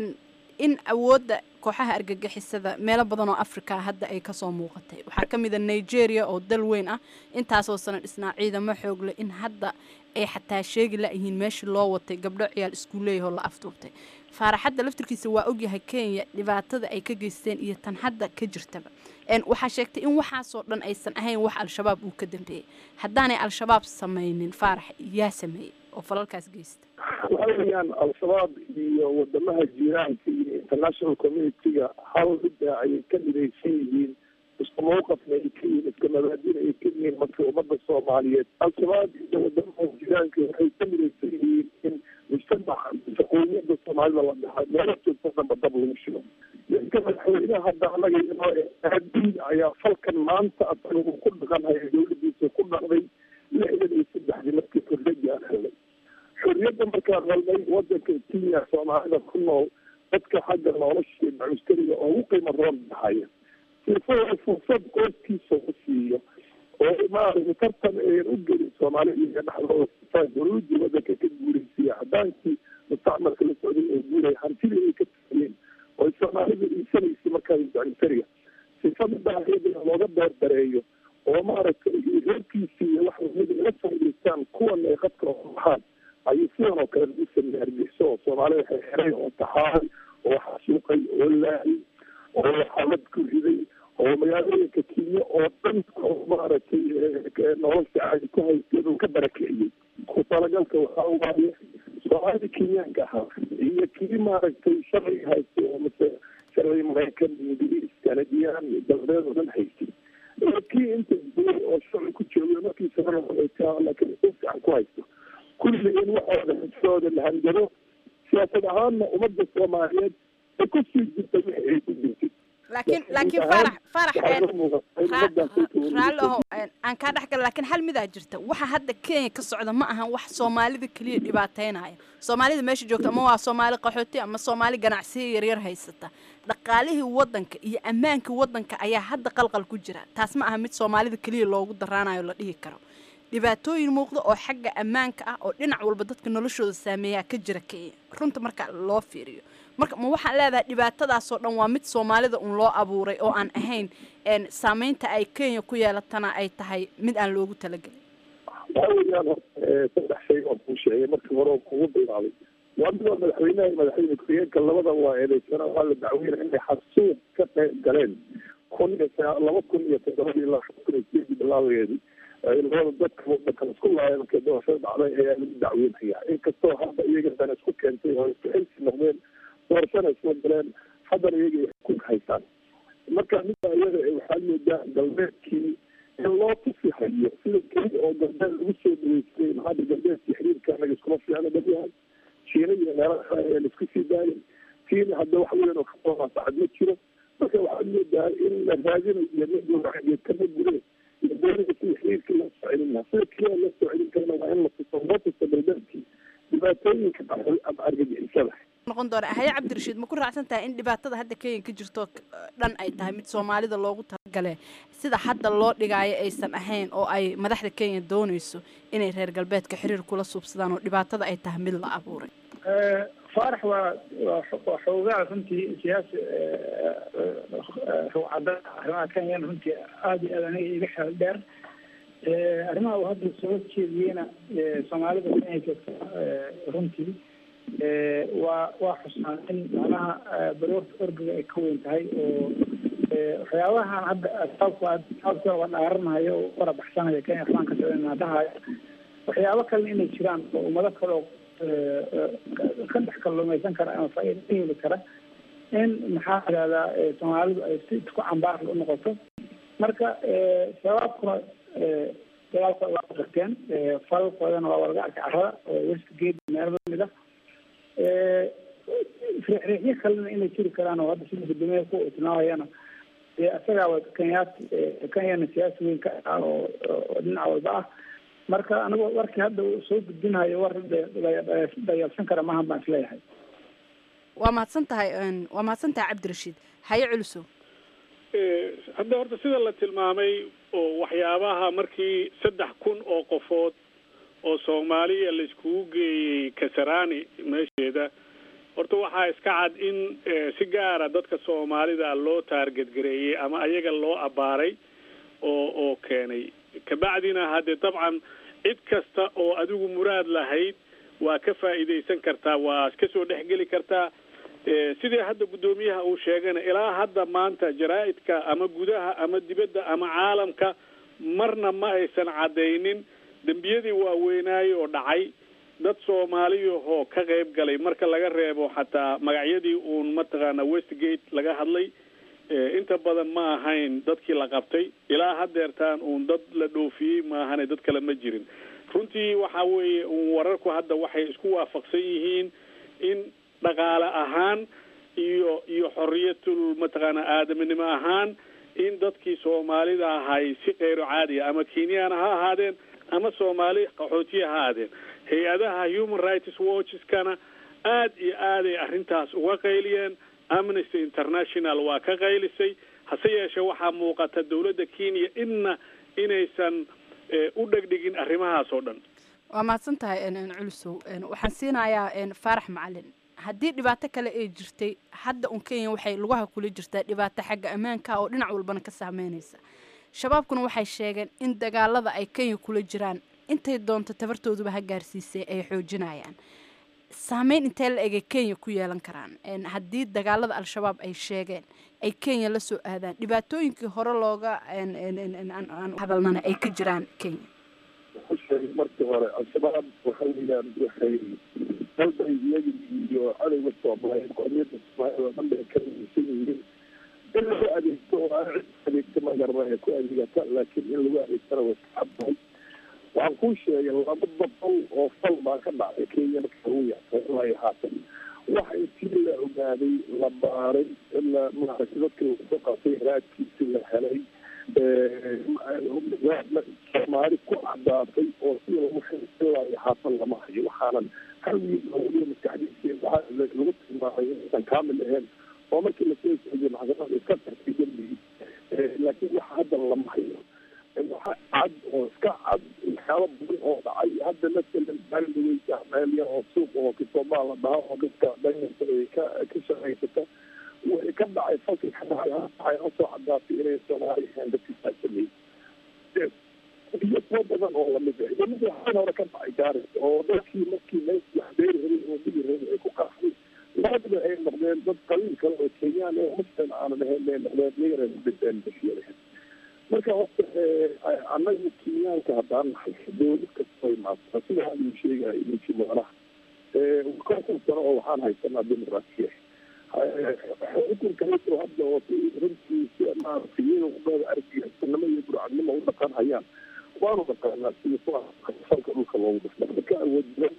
in awoodda kooxaha argagixisada meelo badan oo africa hadda ay kasoo muuqatay waxaa ka mid a nigeria oo dal weyn ah intaasoo sana dhisnaa ciidamo xoogle in hadda ay xataa sheegi la-yihiin meeshii loo watay gabdho ciyaal iskuuleeyahoo la afduubtay faaraxadda laftirkiisa waa ogyahay kenya dhibaatada ay ka geysteen iyo tan hadda ka jirtaba waxaa sheegtay in waxaasoo dhan aysan ahayn wax al-shabaab uu ka dambeeyey haddaanay al-shabaab samaynin faarax yaa sameeyey oo falalkaas geysta waxa weeyaan al-shabaab iyo wadamaha jiiraanka iyo international community-ga hal midda ayay ka midaysan yihiin isku mawqafna ay ka yihiin iska mabaadina ay ka yihiin marka ummadda soomaaliyeed al-shabaab iyo wadamaha jiiraanka waxay ka midaysan yihiin in mujtamaca shaqooyinka soomaalida la dhaxa meelo joogto dhanba dab lagu shigo ninka madaxweynaha hadda anaga inoo aadiin ayaa falkan maanta asaga uu ku dhaqanhaya dawladiisa ku dhaqday lixdan iyo saddexdii markii xorriyadii aan helnay xorriyadda markaan helnay wadanka kenya soomaalida ku nool dadka xagga nolosha macuskariga oo ugu qiimo roon dhahaya sifada fursad qoyskiisa u siiyo oo maaragtay tartan ayan u gelin soomaalida iyo dhexdooda dawladii wadanka ka guuraysiya haddaankii mustacmalka la socday oo guuraya hantidii ay ka tageen oo soomaalida iisanaysa markaa macuskariga sifada daahiyada looga beerdareeyo oo maaragtay reerkiisii iyo wax lamida ila faa'idaystaan kuwana ay qadka oo baxaan ayuu sidan oo kale lagu sameeyey hargeyso oo soomaalida xeeray oo taxaay oo xasuuqay oo laayay oo xalad ku riday oo magaalooyinka kenya oo dhan oo maaragtay nolosha caadi ku haystay uu ka barakeeyey ku talagalka waxaa waaye soomaalida kenyaanka ahaa iyo kii maaragtay sharciga haystay oo mase sharciga maraykan ingiriis kanadiyaan iyo dalbeed oo dhan haystay kii inta duulay oo sharci ku joogay markiisa laakiin u fiican ku haysto kulli in waxooda xisooda la hanjabo siyaasad ahaanna ummadda soomaaliyeed ay ku sii jirta wixii ay ku jirtay laakiin laakiin faarax faarax raalli aho aan kaa dhex gala laakiin hal midaa jirta waxa hadda kenya ka socda ma ahan wax soomaalida keliya dhibaateynaya soomaalida meesha joogta ama waa soomaali qaxooti ama soomaali ganacsiya yaryar haysata dhaqaalihii wadanka iyo ammaankii wadanka ayaa hadda qalqal ku jira taas ma aha mid soomaalida keliya loogu daraanayo la dhihi karo dhibaatooyin muuqda oo xagga ammaanka ah oo dhinac walba dadka noloshooda saameeyaa ka jira kenya runta marka loo fiiriyo marka ma waxaan leedahay dhibaatadaasoo dhan waa mid soomaalida un loo abuuray oo aan ahayn saameynta ay kenya ku yeelatana ay tahay mid aan loogu talagelin waxa weeyaan saddex shay oo kuu sheegay markii hore oo kugu bilaabay waa midoo madaxweynaha iyo madaxweyne ku-xigeenka labada waa eedeysana waa la dacweynaya inay xasuuq ka qayb galeen kun iyo laba kun iyo toddobadii ilaa kun iyo sideedii bilaaweedii labada dadka wadanka isku laaya markay doorashada dhacday ayaa lagu dacweynaya inkastoo hadda iyaga dana isku keentay oo isku xilsi noqdeen doorashana isla galeen haddana iyaga ay xukun haystaan marka midda iyada waxaad moodaa galbeedkii in loo tusi hayo sida keli oo galbeed lagu soo dhaweystay maxaa galbeedkii xiriirka anaga iskuma fiicna dad yahay shiina iyo meelaha ayaa la isku sii daayay kiina hadda wax weyn oo ka soomaasacad ma jiro marka waxaad moodaa in la raadinayo nin gowracageed kama gure iyo doonida sida xiriirka loo soo celin lahaa sida keliya loo soo celin karana waa in la tuso loo tuso daldaadkii dhibaatooyinka dhacay ama argagixisada noqon doona haye cabdirashiid ma ku raacsan tahay in dhibaatada hadda kenya ka jirto dhan ay tahay mid soomaalida loogu talagale sida hadda loo dhigaayo aysan ahayn oo ay madaxda kenya doonayso inay reer galbeedka xiriir kula suubsadaan oo dhibaatada ay tahay mid la abuuray faarax waa waa xoogaa runtii siyaasi ruucada arrimaha kenyan runtii aada iyo aad aniga iga xeel dheer arrimaha uu hadda soo jeediyeyna soomaalida kenya joogta runtii waa waa xusnaan in macnaha baroorta orgiga ay ka weyn tahay oo waxyaabahan hadda sababka sababka waa dhaaranayo oo kala baxsanayo kenya waxbaan ka socdana dhahayo waxyaabo kalena inay jiraan oo ummado kale oo ka dhex kalluumaysan kara ama faa'iida ka heli kara in maxaa idahdaa soomaalidu ay si ku cambaar u noqoto marka shabaabkuna dagaalkooda waa qirteen falalkoodana waa walaga arkay carrada oo westgate meelo lamid ah riixriixyo kalena inay jiri karaan oo hadda sida guddoomiyaha ku tilmaamayana dee isagaa wa kenyaat kenyana siyaasi weyn ka ah oo oo dhinac walba ah marka anigu warkii hadda uu soo gudbinayo war dayalsan kara maahan baan isleeyahay waa mahadsan tahay waa mahadsan tahay cabdirashiid haye culusow hadda horta sida la tilmaamay oo waxyaabaha markii saddex kun oo qofood oo soomaaliya la iskugu geeyey kasarani meesheeda horta waxaa iska cad in si gaara dadka soomaalida loo taargetgareeyey ama ayaga loo abbaaray oo oo keenay kabacdina haddee dabcan cid kasta oo adigu muraad lahayd waa ka faa'iidaysan kartaa waa kasoo dhexgeli kartaa sidii hadda guddoomiyaha uu sheegana ilaa hadda maanta jaraa-idka ama gudaha ama dibadda ama caalamka marna ma aysan caddaynin dembiyadii waaweynaaye oo dhacay dad soomaaliyahoo ka qayb galay marka laga reebo xataa magacyadii uun mataqaana westgate laga hadlay inta badan ma ahayn dadkii la qabtay ilaa hadeertaan uun dad la dhoofiyey ma ahane dad kale ma jirin runtii waxa weeye uun wararku hadda waxay isku waafaqsan yihiin in dhaqaale ahaan iyo iyo xoriyatul mataqaana aadaminimo ahaan in dadkii soomaalida ahay si kayro caadiya ama kenyana ha ahaadeen ama soomaali qaxootiya ha ahaadeen hay-adaha human rights watcheskana aad iyo aaday arrintaas uga qayliyeen amnesty international waa ka qaylisay hase yeeshee waxaa muuqata dawladda kenya inna inaysan u dhegdhigin arrimahaas oo dhan waa mahadsan tahay culusow waxaan siinayaa faarax macalin haddii dhibaato kale ay jirtay hadda un kenya waxay lugaha kula jirtaa dhibaato xagga ammaanka oo dhinac walbana ka saameynaysa shabaabkuna waxay sheegeen in dagaalada ay kenya kula jiraan intay doonto tabartooduba ha gaarsiisay ay xoojinayaan saameyn intee la egay kenya ku yeelan karaan haddii dagaalada al-shabaab ay sheegeen ay kenya la soo aadaan dhibaatooyinkii hore looga hadalnana ay ka jiraan kenya markii hore al-shabaab waxa weeyaan waxay dalbay iyagi iyo cadowga soomaaliyeed qomiyadda soomaaliyed oo dhan bay ka rumaysan yihiin in lagu adeegto oo aan cid adeegto ma garanaya ku adeegata laakiin in lagu adeegtana way ka caddahay waxaan kuu sheegay laba boqol oo fal baa ka dhacday kenya marka lagu yaay haatan waxa intii la ogaaday la baaray la maaragtay dadka lagu soo qaatay raadkiisi la helay soomaali ku cadaatay oo sida lagu xililaayo haatan lama hayo waxaanan hal wiil oo weliba maskaxdiisa waxaa lagu tilmaamay inaysan kaamil ahayn oo markii lasoo jeediyo maxkamada iska tartay dembigii laakiin waxa hadda lama hayo waxa cad oo iska cad waxyaaba badan oo dhacay hadda masalan maalidaweysa meel yar oo suuq oo kitoomaa la dhaha oo dadka danyarta ay ka ka shaqaysata wixii ka dhacay falkii ka dhacay waxay noo soo cadaatay inay soomaali ahayn dadkii saa sameeyey iyo kuwo badan oo lamid ah iyo mid waxaan hore ka dhacay gaaris oo dadkii markii meeshii wax beeri rabay oo digi rabay ay ku qaxday labadaba ay noqdeen dad qaliil kale oo kenyaan oo muslim aanan ahayn bay noqdeen iyagana ku dhinteen bashiyada marka horta annaga kenyaanka haddaan nahay dowlad kastoo imaata sida haduu sheegayo ninkii mudanaha konton sano oo waxaan haysanaa dimuqraasiya xukunka hayso hadda oo runtii si maaragtay iyada uqaada argixisnimo iyo burcadnimo u dhaqan hayaan waanu dhaqaanaa sida falka dhulka loogu dhufta marka awood badan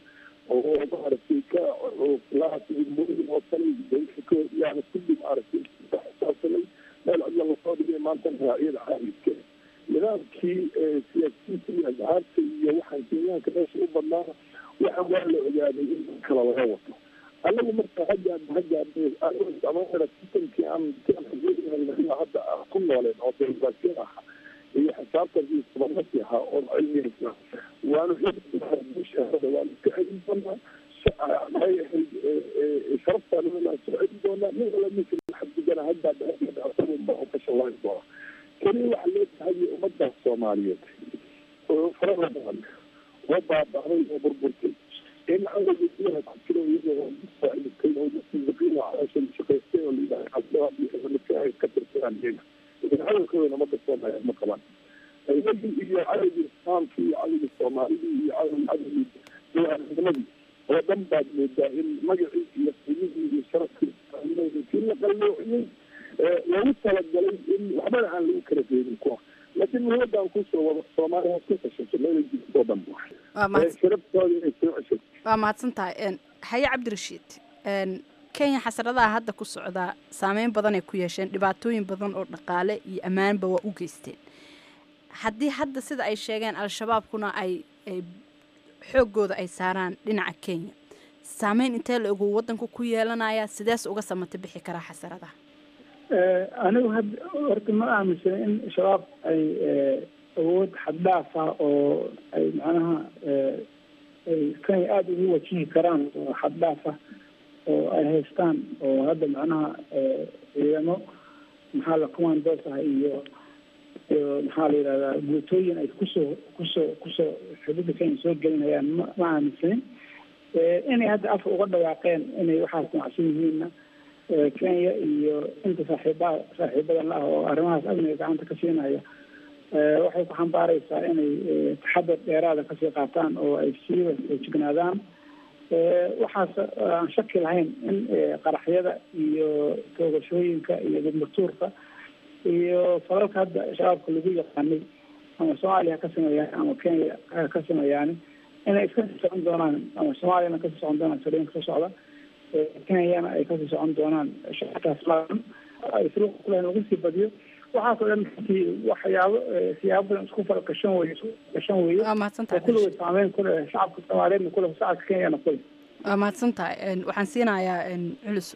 oo maaragtay ka lahaasmooyin oo kale yani kulli maaragtay xisaabsanay meel cidla lasoo dhigay maanta raaciyada caalamka nidaamkii siyaasiyiinta iyo asxaabta iyo waxaan kenyaanka meesha u badnaana waxa waa la ogaaday in kala laga wato anagu marka haggaad haggaad sistamkii aan hadda ku nooleen oo demokrasiya aha iyo xisaabtankii sababasi ahaa oo cilmiyeysa waanu waanu ka celin doonaa maxay ahayd sharaftaana waan soo celin doonaa nin wala ninka xadgudana haddaad asaguma oo ka shallayn doona keliya waxaa loo tahayay ummadda soomaaliyeed oo farada badan oo baaba'day oo burburtay in cawdaiyaha ku jiro iyagoo faa'idatay oo muslimiin caloosha shaqaystay oo layidhaha cabdilaa ka tirtiraan iyaga lakin cadalkooda ummadda soomaaliyeed ma qabaan iyagii iyo cadowgii islaamkii iyo cadowgii soomaalidii iyo cadow cadowgii dowladnimadii oo dhan baad moodaa in magacii iyo qiimihii iyo sharafkii kii la qalloociyey loogu talagalay in waxbana aan lagu kala reebin kuwa laakiin muhiimadaan kusoo wado soomaaliya waa isku tashato meela jirtoo dhan sharaftooda inay soo ceshato waa mahadsan tahay haye cabdirashiid kenya xasradaha hadda ku socdaa saameyn badan ay ku yeesheen dhibaatooyin badan oo dhaqaale iyo ammaanba waa u geysteen haddii hadda sida ay sheegeen al-shabaabkuna ay xooggooda ay saaraan dhinaca kenya saameyn intee la ogu waddanku ku yeelanaya sidees uga samata bixi karaa xasaradaha anigu had horta ma aaminsana in shabaab ay awood xaddhaaf ah oo ay macnaha ay kenya aada ugu wajihi karaan oo xaddhaaf ah oo ay haystaan oo hadda macnaha ciidamo maxaa la commandos ah iyo iyo maxaa la yidhahdaa guutooyin ay kusoo kusoo kusoo xuduudda kenya soo gelinayaan ma ma aaminsanin inay hadda afka uga dhawaaqeen inay waxaas macsan yihiinna kenya iyo inta saaxiiba saaxiibadan la ah oo arrimahaas amniga gacanta ka siinaya waxay ku xambaareysaa inay taxadar dheeraada kasii qaataan oo ay siiba jignaadaan waxaas aan shaki lahayn in qaraxyada iyo toogashooyinka iyo gudmurtuurka iyo falalka hadda shabaabka lagu yaqaanay ama soomaaliya ha ka sameeyaan ama kenya ha ka sameeyaani inay iska sii socon doonaan ama soomaaliyana kasii socon doonaan saliinka ka socda kenyana ay kasii socon doonaan shacabkaas laadan ay suruuqa kulahayn lagu sii badiyo waxaasoo dhan runtii waxyaabo siyaabo badan isku falgashan weye isku gashan weye waa mahadsantahay kulligood saameyn ku leh shacabka soomaaliyeedna ku leh shacabka kenyana ku leh waa mahadsan tahay waxaan siinayaa culus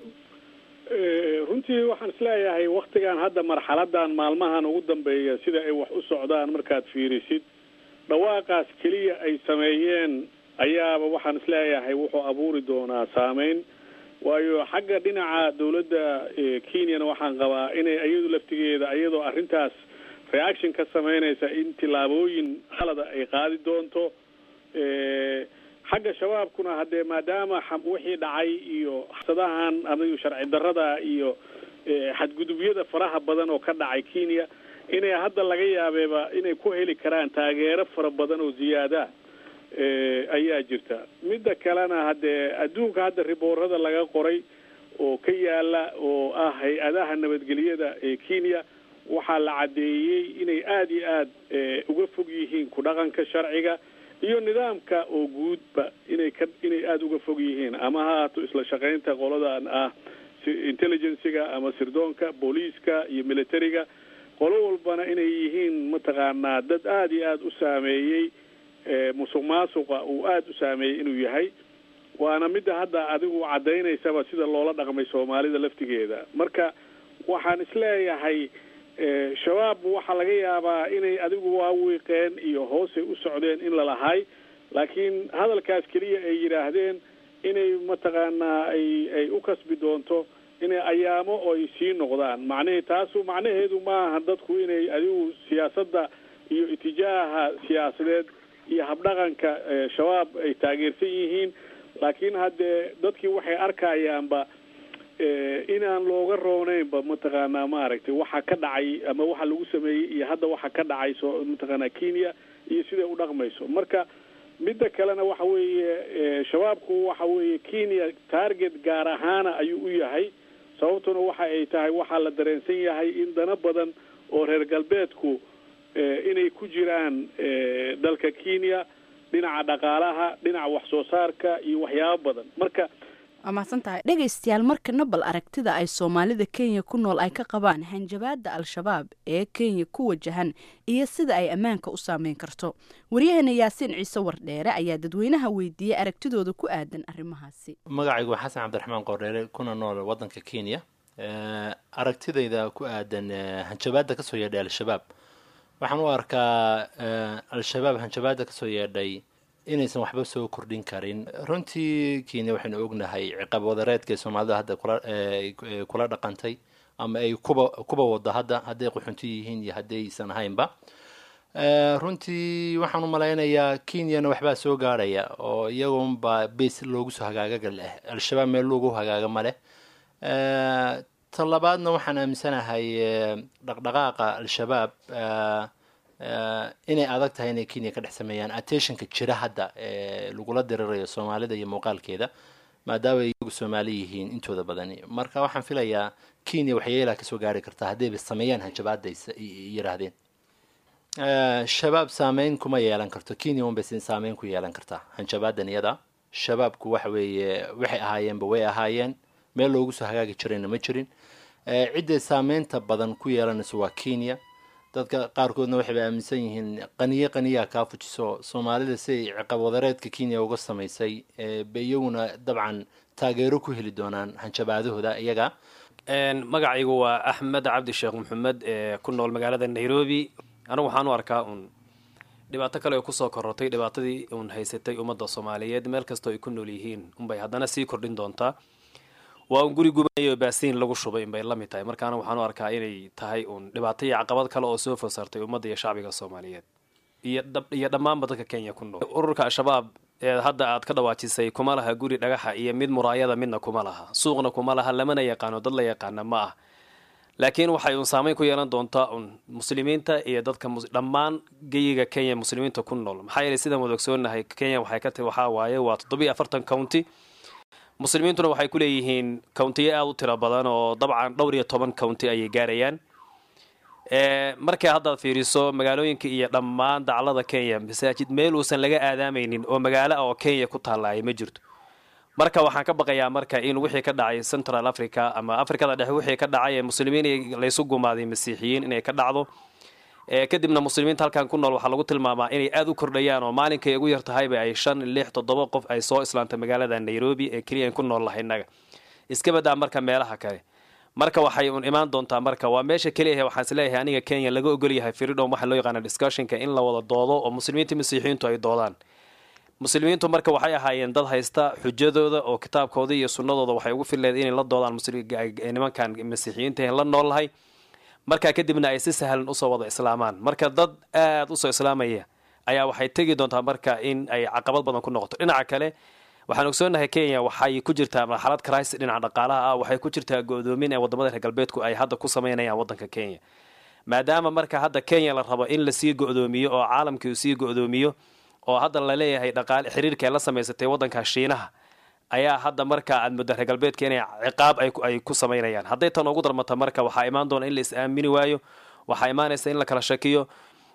runtii waxaan isleeyahay waktigan hadda marxaladan maalmahan ugu dambeeya sida ay wax u socdaan markaad fiirisid dhawaaqaas keliya ay sameeyeen ayaaba waxaan isleeyahay wuxuu abuuri doonaa saameyn waayo xagga dhinaca dawladda kenyana waxaan qabaa inay iyadu laftigeeda iyadoo arrintaas reaction ka sameynaysa in tillaabooyin khalada ay qaadi doonto xagga shabaabkuna haddee maadaama wixii dhacay iyo sadahan adigu sharci darrada iyo xadgudubyada faraha badan oo ka dhacay kenya inay hadda laga yaabeeba inay ku heli karaan taageero fara badan oo ziyaada ayaa jirta midda kalena haddee adduunka hadda riboorada laga qoray oo ka yaala oo ah hay-adaha nabadgelyada ee kenya waxaa la caddeeyey inay aada iyo aad uga fog yihiin ku dhaqanka sharciga iyo nidaamka oo guudba inay ka inay aada uga fog yihiin ama ha haato isla shaqaynta qoladan ah intelligencyga ama sirdoonka booliiska iyo militariga qolo walbana inay yihiin mataqaanaa dad aada iyo aada u saameeyey musuq maasuqa uu aada u saameeyey inuu yahay waana midda hadda adigu caddaynaysaba sida loola dhaqmay soomaalida laftigeeda marka waxaan isleeyahay shabaab waxaa laga yaabaa inay adigu waawiiqeen iyo hoosay u socdeen in lalahay laakiin hadalkaas keliya ay yidhaahdeen inay mataqaanaa ay ay u kasbi doonto inay ayaamo oo ay sii noqdaan macnihii taasu macnaheedu maaha dadku inay adigu siyaasadda iyo itijaaha siyaasadeed iyo habdhaqanka shabaab ay taageersan yihiin laakiin haddee dadkii waxay arkayaanba inaan looga rooneynba mataqaanaa maaragtay waxa ka dhacay ama waxa lagu sameeyey iyo hadda waxa ka dhacay so mataqaanaa kenya iyo siday u dhaqmayso marka midda kalena waxa weeye shabaabku waxa weeye kenya target gaar ahaana ayuu u yahay sababtuna waxa ay tahay waxaa la dareensan yahay in dana badan oo reer galbeedku inay ku jiraan dalka kenya dhinaca dhaqaalaha dhinaca wax soo saarka iyo waxyaabo badan marka waa mahadsan tahay dhegaystayaal markana bal aragtida ay soomaalida kenya ku nool ay ka qabaan hanjabaada al-shabaab ee kenya ku wajahan iyo sida ay ammaanka u saameyn karto waryaheena yaasiin ciise wardheere ayaa dadweynaha weydiiyey aragtidooda ku aadan arrimahaasi magacaygu waa xasan cabdiraxmaan qordheere kuna nool wadanka kenya aragtidayda ku aadan hanjabaada kasoo yeedhay al-shabaab waxaan u arkaa al-shabaab hanjabaada kasoo yeedhay inaysan waxba soo kordhin karin runtii kenya waxaynu ognahay ciqaab wadareedka soomaalida hadda kula dhaqantay ama ay kuba kuba wada hadda hadday quxunto yihiin iyo haddaysan ahaynba runtii waxaan u malaynayaa kenyana waxbaa soo gaarhaya oo iyagunba base loogu soo hagaaga leh al-shabaab meel loogu hagaaga ma leh ta labaadna waxaan aaminsanahay dhaqdhaqaaqa al-shabaab inay adag tahay inay kenya ka dhex sameeyaan attentionka jira hadda ee lagula dirirayo soomaalida iyo muuqaalkeeda maadaama ay iyagu soomaali yihiin intooda badani marka waxaan filayaa kenya waxyeelaa kasoo gaari kartaa haddayba sameeyaan hanjabaada yiraahdeen shabaab saameyn kuma yeelan karto kenya unbay saameyn ku yeelan kartaa hanjabaadan iyada shabaabku waxa weeye waxay ahaayeenba way ahaayeen meel loogu soo hagaagi jirayna ma jirin cidday saameynta badan ku yeelanayso waa kenya dadka qaarkoodna waxayba aaminsan yihiin qaniye qaniyaa kaa fujiso soomaalida siay ciqab wadareedka kenya uga samaysay ba iyaguna dabcan taageero ku heli doonaan hanjabaadahooda iyaga magacaygu waa axmed cabdi sheekh maxamed ee ku nool magaalada nairobi anigu waxaan u arkaa uun dhibaato kale oo kusoo korortay dhibaatadii uun haysatay ummadda soomaaliyeed meel kastoo ay ku nool yihiin unbay haddana sii kordhin doontaa waa un guri gubanaya oo baasiin lagu shubay inbay la mid tahay markaana waxaan u arkaa inay tahay uun dhibaato iyo caqabad kale oo soo fosaartay ummadda iyo shacbiga soomaaliyeed iyo iyo dhammaanba dadka kenya ku nool ururka al-shabaab ee hadda aad ka dhawaajisay kuma laha guri dhagaxa iyo mid muraayada midna kuma laha suuqna kuma laha lamana yaqaano dad la yaqaana ma ah laakiin waxay uun saameyn ku yeelan doontaa un muslimiinta iyo dadka dhammaan geyiga kenya muslimiinta ku nool maxaa yeelay sidaan wada ogsoonahay kenya waxay ka tahi waxaa waaye waa toddobiyo afartan county muslimiintuna waxay ku leeyihiin countiyo aada u tiro badan oo dabcan dhowr iyo toban county ayay gaarayaan markay haddaad fiiriso magaalooyinka iyo dhammaan daclada kenya masaajid meel uusan laga aadaamaynin oo magaalo ah oo kenya ku taalaaya ma jirto marka waxaan ka baqayaa marka in wixii ka dhacay central africa ama africada dhexe wixii ka dhacay ee muslimiin laysu gumaaday masiixiyiin inay ka dhacdo kadibna muslimiinta halkan ku nool waxaa lagu tilmaamaa inay aada u kordhayaan oo maalinkay ugu yar tahayba ay shan lix toddoba qof ay soo islaantay magaalada nairobi ee keliya an ku nool lahay innaga iska badaa marka meelaha kale marka waxay un imaan doontaa marka waa meesha keliyahe waxaan isleeyahay aniga kenya laga ogolyahay freedom waxa loo yaqaana discussionka in la wada doodo oo muslimiinta masiixiyiintu ay doodaan muslimiintu marka waxay ahaayeen dad haysta xujadooda oo kitaabkooda iyo sunnadooda waxay ugu fileed inay la doodaan nimankan masiixiyiinta la nool lahay markaa kadibna ay si sahlan usoo wada islaamaan marka dad aada usoo islaamaya ayaa waxay tegi doontaa marka in ay caqabad badan ku noqoto dhinaca kale waxaan ogsoonahay kenya waxay ku jirtaa marxalad crisis dhinaca dhaqaalaha ah waxay ku jirtaa go-doomin ee wadamada reer galbeedku ay hadda ku sameynayaan wadanka kenya maadaama marka hadda kenya la rabo in lasii go-doomiyo oo caalamkii uu sii go-doomiyo oo hadda laleeyahay dhaqaale xiriirka ay la samaysatay wadanka shiinaha ayaa hadda marka aad muddo reer galbeedka inay ciqaab ay ku samaynayaan hadday tan ugu darmata marka waxaa imaan doona in la is aamini waayo waxaa imaanaysa in la kala shakiyo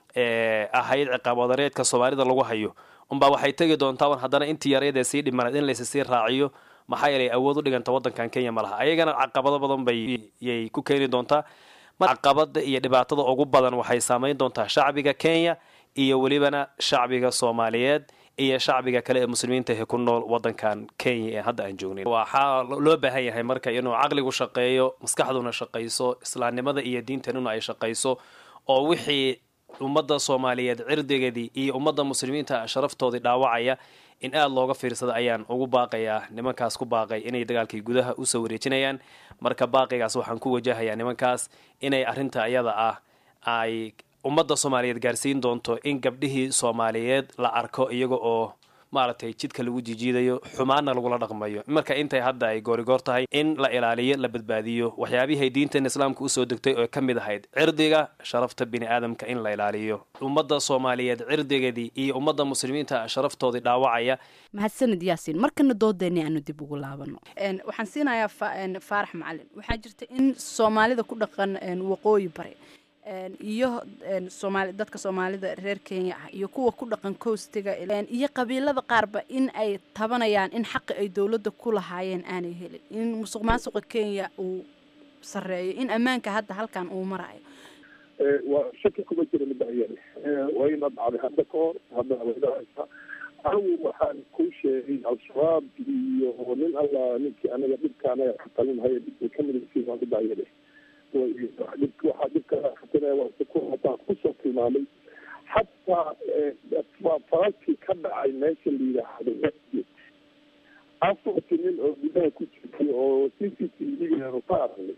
ahayd ciqaab wadareedka soomaalida lagu hayo unbaa waxay tegi doontaa un haddana intii yareedee sii dhimanayd in laysa sii raaciyo maxaa yeelay awood u dhiganta wadankan kenya ma laha ayagana caqabado badan bayay ku keeni doontaa caqabada iyo dhibaatada ugu badan waxay saameyn doontaa shacbiga kenya iyo welibana shacbiga soomaaliyeed iyo shacbiga kale ee muslimiinta ee ku nool wadankan kenya ee hadda aan joognayn waxaa loo baahan yahay marka inuu caqligu shaqeeyo maskaxduna shaqayso islaamnimada iyo diintanuna ay shaqayso oo wixii ummadda soomaaliyeed cirdigeedii iyo ummadda muslimiinta sharaftoodii dhaawacaya in aada looga fiirsada ayaan ugu baaqayaa nimankaas ku baaqay inay dagaalkii gudaha usoo wareejinayaan marka baaqigaas waxaan ku wajahayaa nimankaas inay arrinta ayada ah ay ummadda soomaaliyeed gaarsiin doonto in gabdhihii soomaaliyeed la arko iyaga oo maaragtay jidka lagu jijiidayo xumaanna lagula dhaqmayo marka intay hadda ay goorigoor tahay in la ilaaliyo la badbaadiyo waxyaabihay diintan islaamka usoo degtay oo ka mid ahayd cirdiga sharafta bini aadamka in la ilaaliyo ummadda soomaaliyeed cirdigeedii iyo ummadda muslimiinta sharaftoodii dhaawacaya mahadsanid yaasiin markana doodeeni aanu dib ugu laabano waxaan siinayaa faarax macalin waxaa jirta in soomaalida ku dhaqan waqooyi bare iyo soomaali dadka soomaalida reer kenya ah iyo kuwa ku dhaqan coastiga iyo qabiilada qaarba in ay tabanayaan in xaqi ay dowladda ku lahaayeen aanay helin in musuq maasuqa kenya uu sareeyo in ammaanka hadda halkan uu marayo waa shaki kuma jira midayani waa ina dhacday hadda ka hor haddana waydahaysa anigu waxaan kuu sheegay al-shabaab iyo nin alla ninkii anaga dhibka anaga ka talinhaya dhibkay ka midaysiin waa midayani waxaa dhibka kusoo tilmaamay xataa falalkii ka dhacay meesha la yidhaahdo masjid afarti nin oo gudaha ku jirtay oo c c t v-geenu ka aragnay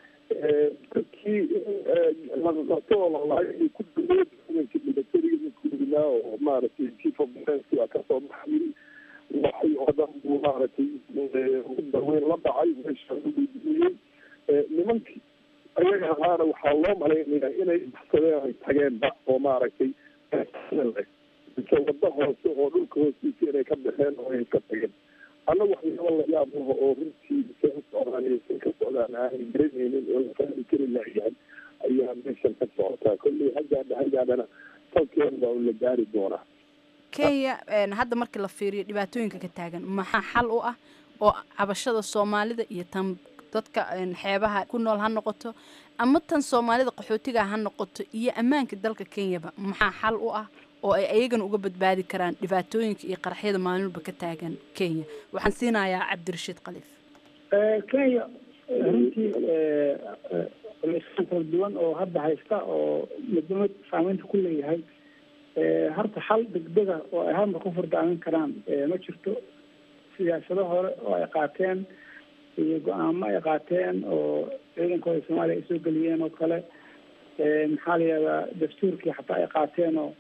dadkii laqaqato oo lalahay inay ku dhaweed ciidanka militariga ninkuudinaa oo maaragtay chief of defence waa kasoo baxay waxay oo dhan buu maaragtay daweyn la dhacay meesha u gudbiyey nimankii ayaga ahaana waxaa loo malaynayaa inay baxsadeen ay tageenba oo maaragtay mise wado hoose oo dhulka hoostiisa inay ka baxeen oo ay ka tageen anna waxyaaba la yaab laho oo runtii se u socdaan iyo se ka socdaan aanay garanaynin oo la fahmi kari laayahay ayaa meeshan ka socotaa kolley hagaadha hagaadhana salkeeda waa la gaari doonaa kenya hadda markii la fiiriyo dhibaatooyinka ka taagan maxaa xal u ah oo cabashada soomaalida iyo tan dadka xeebaha ku nool ha noqoto ama tan soomaalida qaxootiga ha noqoto iyo ammaanka dalka kenyaba maxaa xal u ah oo ay ayagana uga badbaadi karaan dhibaatooyinka iyo qaraxyada maalinba ka taagan kenya waxaan siinayaa cabdirashiid khaliif kenya runtii culeysaan kala duwan oo hadda haysta oo midnimad saameynta ku leeyahay horta xal degdega oo ay halmar ku furdaamin karaan ma jirto siyaasado hore oo ay qaateen iyo go-aamo ay qaateen oo ciidankooda soomaaliya ay soo geliyeen oo kale maxaa la yihahdaa dastuurkii xataa ay qaateen oo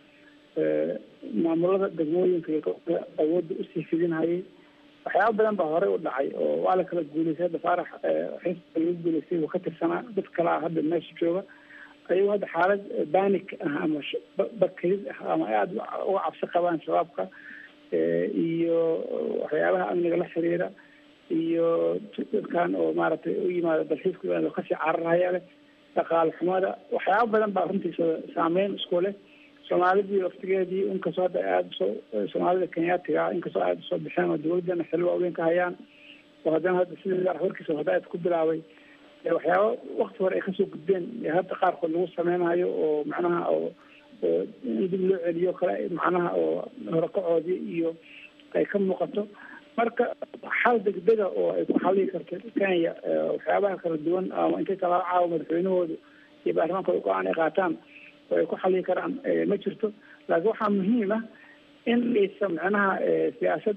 maamulada degmooyinka iyo awoodda usii fidinhayay waxyaaba badan baa horey u dhacay oo waa la kala guulaystay hadda faarax xisbiga lagu guulaystay uu ka tirsanaa dad kale ah hadda meesha jooga ayagoo hadda xaalad banik ah ama bakayid ah ama aada uga cabsi qabaan shabaabka iyo waxyaabaha amniga la xiriira iyo dadkan oo maaragtay u yimaado dalxiiska kasii cararhaya leh dhaqaale xumada waxyaaba badan baa runtiisa saameyn isku leh soomaalidii waftigeedii inkastoo hadda aada usoo soomaalida kenyaatiga ah inkastoo aada usoo bixeen oo dawladana xil waaweyn ka hayaan oo haddana hadda sida warkiisa hadaad ku bilaabay waxyaaba wakti hore ay kasoo gudbeen hadda qaarkood lagu sameynayo oo macnaha oo in dib loo celiyo kale macnaha oo horakacoodii iyo ay ka muuqato marka xal degdega oo ay ku xalii karto kenya waxyaabaha kala duwan ama intay talaabo caawa madaxweynahoodu iyo baarlamaankooda go-aan ay qaataan oo ay ku xalii karaan ma jirto laakiin waxaa muhiim ah in aysa macnaha siyaasad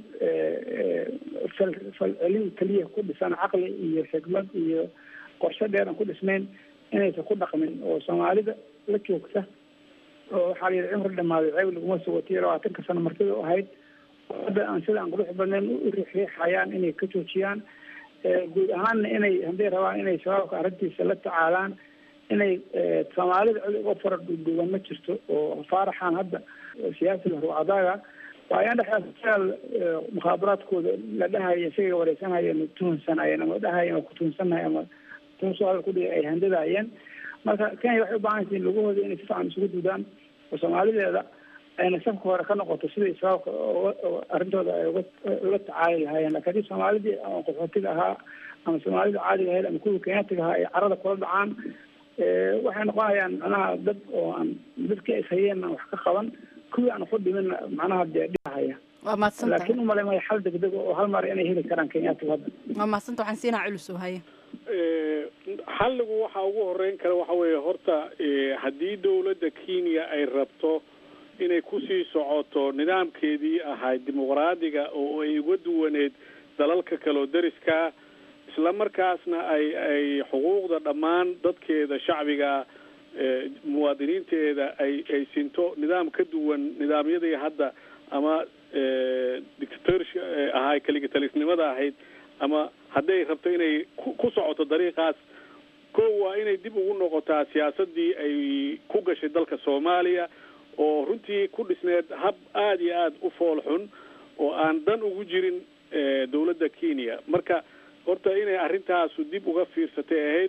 falcelin keliya ku dhisan caqli iyo xikmad iyo qorshe dheer aan ku dhisnayn inaysan ku dhaqmin oo soomaalida la joogta oo waxaa la yidhi cimri dhamaaday ceeb laguma sugatiyo labaatanka sano martida u ahayd hadda aan sida aan qurux badnayn u riixriixayaan inay ka joojiyaan guud ahaanna inay hadday rabaan inay shabaabka arrintiisa la tacaalaan inay soomaalida cid uga fara dhuudhuuban ma jirto oo faaraxan hadda siyaasiga ruucadaaga waa ayaan dhexdaal mukhaabaraadkooda la dhahaya isaga wareysanayeen tuhunsanayeen ama dhahayeen waa ku tuhunsannahay ama tuhunso hadal kudhiga ay handadaayeen marka kenya waxay u baahan yihiin lugahooda inay si fiican isugu duudaan oo soomaalideeda ayna safka hore ka noqoto sidai shabaabka arrintooda ay uga ula tacaali lahaayeen lakin haddii soomaalidii ama qaxootiga ahaa ama soomaalida caadiga ahayd ama kuwii kenyaatiga ahaa ay carada kula dhacaan waxay noqonayaan macnaha dad oo aan dadkii is hayeen aan wax ka qaban kuwii aan ku dhimin macnaha dee dhihahaya waa mahadsantahay laakiin umalay maya xal degdeg oo hal mar inay heli karaan kenyaatigu hadda waa mahadsanta waxaan siinaa culus oo haya xalligu waxa ugu horeyn kara waxa weeye horta haddii dawladda kenya ay rabto inay kusii socoto nidaamkeedii ahayd dimuqraadiga oo ay uga duwaneed dalalka kale oo deriskaa isla markaasna ay ay xuquuqda dhammaan dadkeeda shacbiga muwaadiniinteeda ay ay sinto nidaam ka duwan nidaamyadii hadda ama dictatorship ahay kaligitalisnimada ahayd ama hadday rabto inay ku socoto dariiqaas ko waa inay dib ugu noqotaa siyaasadii ay ku gashay dalka soomaaliya oo runtii ku dhisneed hab aada iyo aada u fool xun oo aan dan ugu jirin dawladda kenya marka horta inay arrintaasu dib uga fiirsatay ahayd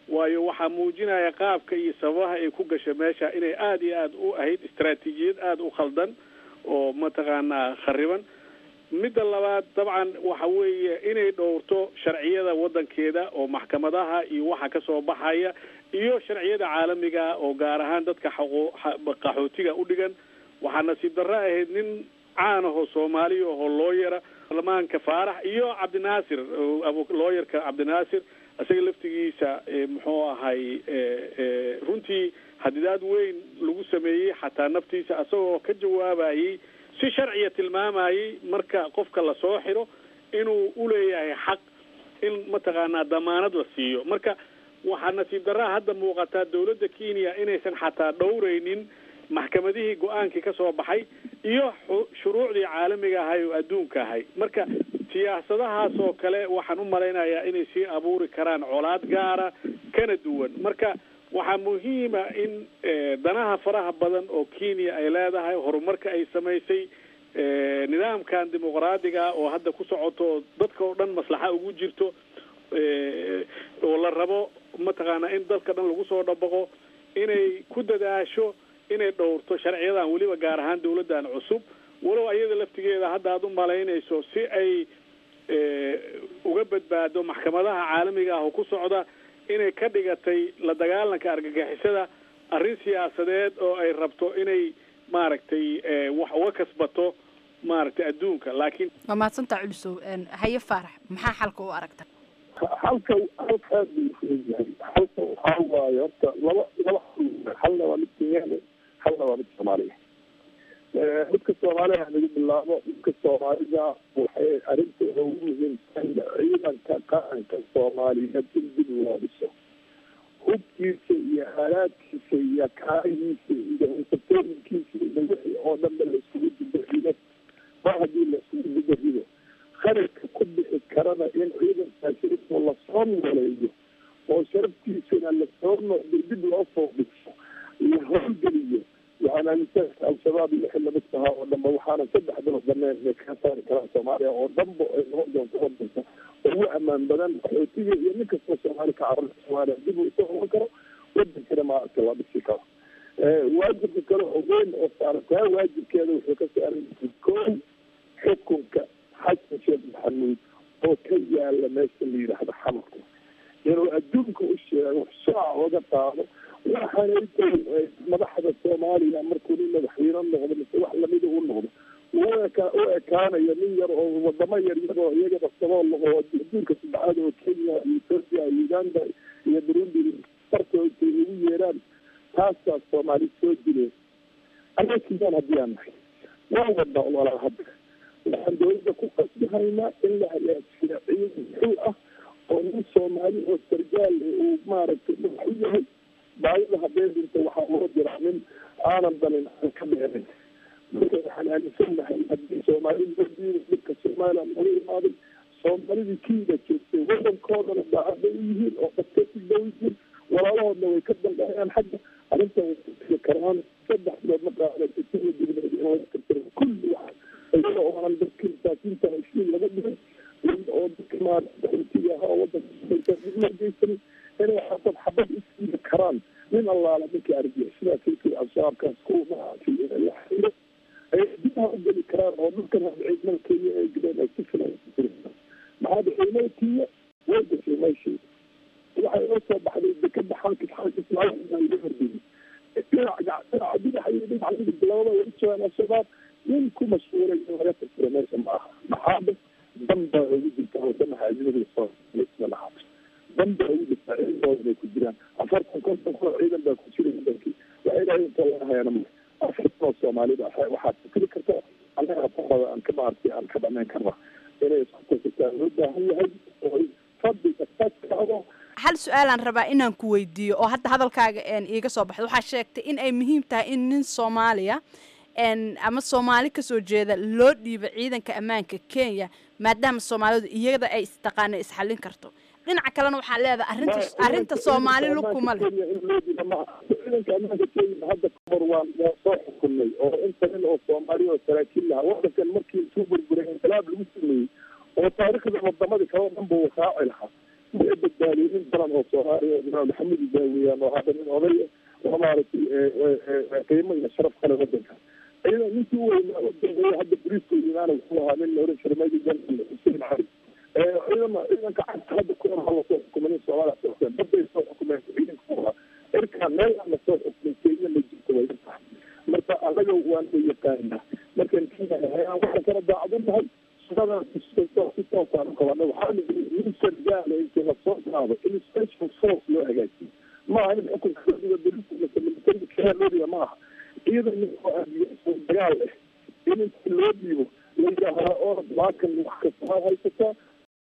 waayo waxaa muujinaya qaabka iyo sababaha ay ku gashay meesha inay aada iyo aada u ahayd istaraatiijiyad aada u khaldan oo mataqaanaa khariban midda labaad dabcan waxa weeye inay dhowrto sharciyada waddankeeda oo maxkamadaha iyo waxa ka soo baxaya iyo sharciyada caalamiga oo gaar ahaan dadka xaqo- xa- qaxootiga u dhigan waxaa nasiib darro ahayd nin caan ahoo soomaaliya ahoo looyara baarlamaanka faarax iyo cabdinaasir oo abu- looyarka cabdinaasir isaga laftigiisa eh, muxuu ahay eh, eh, runtii hadidaad weyn lagu sameeyey xataa naftiisa isagoo ka jawaabayey si sharciya tilmaamayey marka qofka lasoo xiro inuu uleeyahay xaq in mataqaanaa damaanad la siiyo marka waxaa nasiib darraa hadda muuqataa dowladda kenya inaysan xataa dhowraynin maxkamadihii go-aankii ka soo baxay iyo xu- shuruucdii caalamiga ahay oo adduunka ahay marka siyaasadahaas oo kale waxaan u malaynayaa inay sii abuuri karaan colaad gaara kana duwan marka waxaa muhiima in eh, danaha faraha badan oo kenya ay leedahay horumarka ay samaysay eh, nidaamkan dimuqraadiga oo hadda ku socoto oo dadka oo dhan maslaxa ugu jirto eh, oo la rabo mataqaanaa in dadka dhan lagu soo dhabaqo inay ku dadaasho inay dhowrto sharciyadan weliba gaar ahaan dowladdan cusub walow ayada laftigeeda hadda aad u malaynayso si ay eh, uga badbaado maxkamadaha caalamiga ah oo ku socda inay ka dhigatay la dagaalanka argagixisada arrin siyaasadeed oo ay rabto inay maaragtay eh, wax uga kasbato maaragtay adduunka laakiin waa mahadsantaa culisow Een, haye faarax maxaa xalka u aragta halka halka aad buu fudud yahay halka waxaa waaye horta laba laba xal halna waa mid kenyaani halna waa mid soomaaliya Eh, midka soomaaliya lagu bilaabo midka soomaalida waxay arrinta ugu muhiimsan ciidanka qaranka soomaaliyeed in dib loo dhiso hubkiisa iyo aalaadkiisa iyo kaarihiisa iyo insatooyinkiisa iyo wixii oo dhanba laisugu dibarido mar haddii laisugu dibarido kharashka ku bixi karana in ciidankaasi intuu lasoo nooleeyo oo sharaftiisana lasoo noqdo dib loo soo dhiso la howlgeliyo waxaan aaminsanka al-shabaab iyo wixii lamid tahaa oo dhanba waxaana saddex bilood dhameen inay kaga saari karaan soomaaliya oo dhanba ay noqon doonto wadanka ugu ammaan badan qaxootiga iyo nin kastoo soomaali ka carara soomaaliya dib uu isoo noqon karo wadankana maaragta la dhisi karo waajibka kale oo weyn oo saaran taa waajibkeeda wuxuu ka saaran yahay koow xukunka xasan sheekh maxamuud oo ka yaala meesha la yidhaahdo xamarka inuu adduunka u sheego shaaca oga qaado waxaanay tahay madaxda soomaaliya markuu nin madaxweyne noqdo mise wax lamida u noqdo u eka u ekaanayo nin yar oo wadamo yar yar oo iyagaba sabool oo adduunka saddexaad oo kenya iyo ethiopia iyo uganda iyo burundi fartooda ugu yeeraan taasaa soomaali soo dileen anaa kiyaan haddii aan nahay waan wadna walaa hadda waxaan dowladda ku qasbihaynaa in la hagaajiyo ciidan xul ah oo nin soomaali oo sargaal uu maaragtay madax u yahay baayada haddee dhinta waxaa loo jiraa nin aanan dalin aan ka dheerin marka waxaan aaminsannahay haddii soomaali loo diiday dhibka somaliland laga imaaday soomaalidii kiida joogtay wadankoodana daacadday u yihiin oo dadka ku dhow yihiin walaalahoodna way ka dambeeyaan xagga arrintan way ku tiri karaan saddex bilood ma qaadaysa sida dibneed in laga tirtiro kulli wax iyada oonan dadka masaakiinta heshiin laga dhigin oo dadka maarata intiga ahaa oo wadanka dib loo geysanin inay xabad xabad isiidi karaan nin allaala ninkii arjiya sidaas kii al-shabaabkaas kuwa maaragtay inay la xiriiro ay dibha u geli karaan oo dhulkan ciidamada kenya ay gudeen ay si filan maxaa ciidamada kenya way gashay meeshii waxay oo soo baxday dekada xankis xankis laga hordiyey dhinaca dhinaca dhinaca iyo dhinaca midig labada way joogaan al-shabaab nin ku mashhuuray in laga tirtiro meesha ma aha maxaaba dan baa ugu jirta wadamaha ajnabiga soomaaliya lahaa dan baa ugu jirta ciidamooda bay ku jiraan afartan konton kun oo ciidan baa ku jira wadankii waxay dhahay inta laga hayana ma afartan oo soomaalida waxaad fikri karta annaga qomada aan ka maartay aan ka dhamayn karna inay isku tasirtaan loo baahan yahay oo fadliga fadkaado hal su-aalaan rabaa inaan ku weydiiyo oo hadda hadalkaaga een iiga soo baxda waxaa sheegtay in ay muhiim tahay in nin soomaaliya n ama soomaali kasoo jeeda loo dhiibo ciidanka ammaanka kenya maadaama soomaalidu iyada ay istaqaana isxallin karto dhinaca kalena waxaa leedahay arrinta arrinta soomaali lugkuma leh ciidanka ammaanka kenya hadda kahor waa waa soo xukunay oo inta nin oo soomaali oo saraakiil lahaa wadankan markii isuu burburay inqilaab lagu sameeyey oo taariikhda wadamadii kale o dhan buu raaci lahaa way badbaadiyey nin daran oo soomaaliya imaam maxamed daawiyaan oo hadda nin oday oo maaragtay qiimo iyo sharaf kale wadanka iyadoo ninkii u weynaa u dambeeya hadda bariiska imaana wuxuu ahaa nin la oran jiray major general xuseen cali ciidama ciidanka cagta hadda ku hor hala soo xukumay nin soomaaliya soo xukumeen baday soo xukumeen ciidanka ku ahaa cirkaa meel aan la soo xukumay kenya ma jirto way tahay marka anaga waan u yaqaanaa markaan kenya waxaan kala daacadin nahay shaqadan si toosaan u qabana waxaa nin sargaala intii lasoo qaado in special force loo hagaajiyo maaha in xukunka kadiga daliisa militariga kenya loo dhiga maaha ciidan ninkoo aadiyo dagaal leh in inta loo dhiibo la yidhaahaa oo maakan wax kasta ha haysataa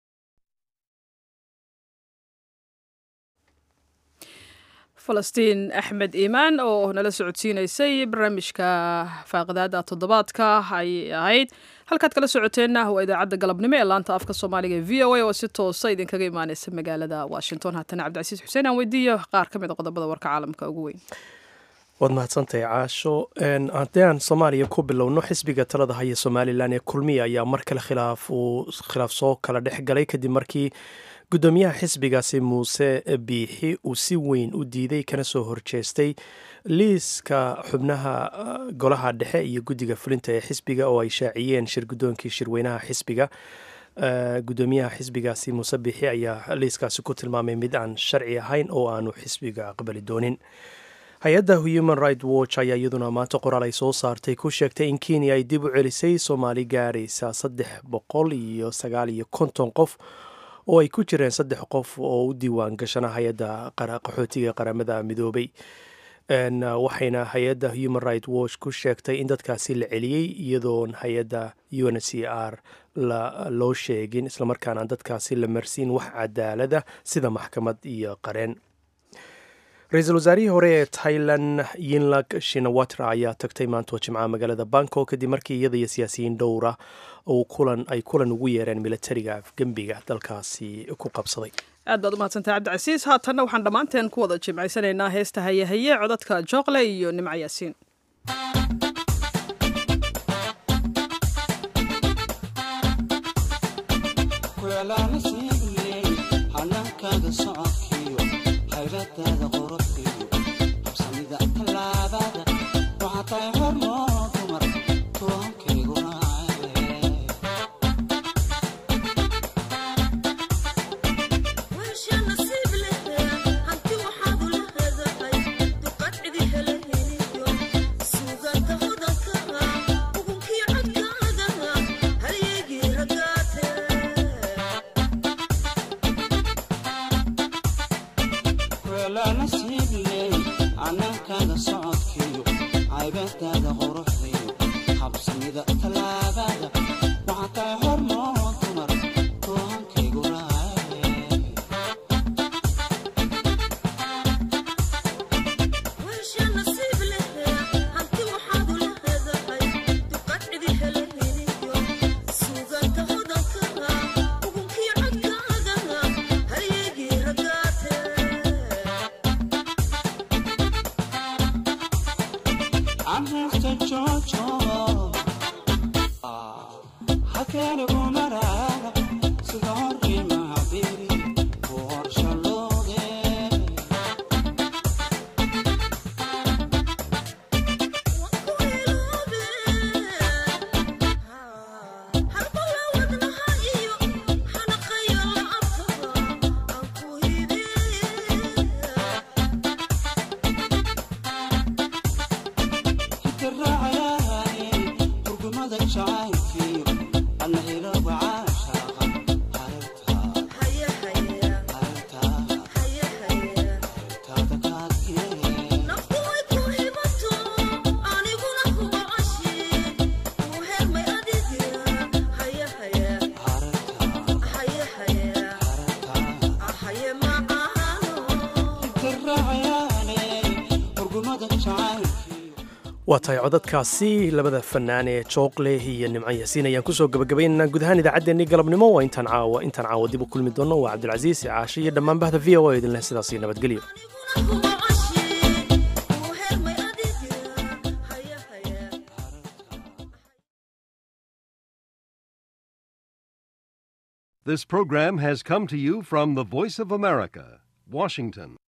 falastiin axmed iimaan oo nala socodsiinaysay barnaamijka faaqidaada toddobaadka ayay ahayd halkaad kala socoteenna waa idaacadda galabnimo ee laanta afka soomaaliga e v o a oo si toosa idinkaga imaaneysa magaalada washington haatana cabdicasiis xuseen aan weydiiyo qaar ka mid a qodobada warka caalamka ugu weyn waad mahadsantahay caasho haddii aan soomaaliya ku bilowno xisbiga talada haya somalilan ee kulmiya ayaa mar kale khilaaf uu khilaaf soo kala dhex galay kadib markii guddoomiyaha xisbigaasi muuse biixi uu si weyn u diiday kana soo horjeestay liiska xubnaha golaha dhexe iyo guddiga fulinta ee xisbiga oo ay shaaciyeen shir guddoonkii shirweynaha xisbiga guddoomiyaha xisbigaasi muuse biixi ayaa liiskaasi ku tilmaamay mid aan sharci ahayn oo aanu xisbiga aqbali doonin hay-adda human right watch ayaa iyaduna maanta qoraal ay soo saartay ku sheegtay in kenya ay dib u celisay soomaali gaaraysa saddex boqol iyo sagaal iyo konton qof oo ay ku jireen saddex qof oo u diiwaan gashana hay-adda qaxootiga qaramada midoobay waxayna hay-adda human right watch ku sheegtay in dadkaasi la celiyey iyadoon hay-adda u n c r loo sheegin islamarkaana dadkaasi la marsiin wax cadaalada sida maxkamad iyo qareen ra-iisul wasaarihii hore ee tailan yinlag shinawatra ayaa tagtay maantoo jimcaha magaalada bangkok kadib markii iyada iyo siyaasiyiin dhowra kulan ay kulan ugu yeereen militariga afgembiga dalkaasi ku qabsaday aad baad u mahadsantahay cabdicasiis haatanna waxaan dhammaanteen ku wada jimcaysanaynaa heesta hayehaye codadka jookle iyo nimco yaasiin waa tahay codadkaasi labada fanaan ee jooqle iyo nimco yaasiin ayaan kusoo gabagabaynaynaa guud ahaan idaacaddeenii galabnimo waa intaan caawa intaan caawa dib u kulmi doonno waa cabdilcasiis caashe iyo dhammaan bahda v o a idinleh sidaasi nabadgelyo This program has come to you from the Voice of America, Washington.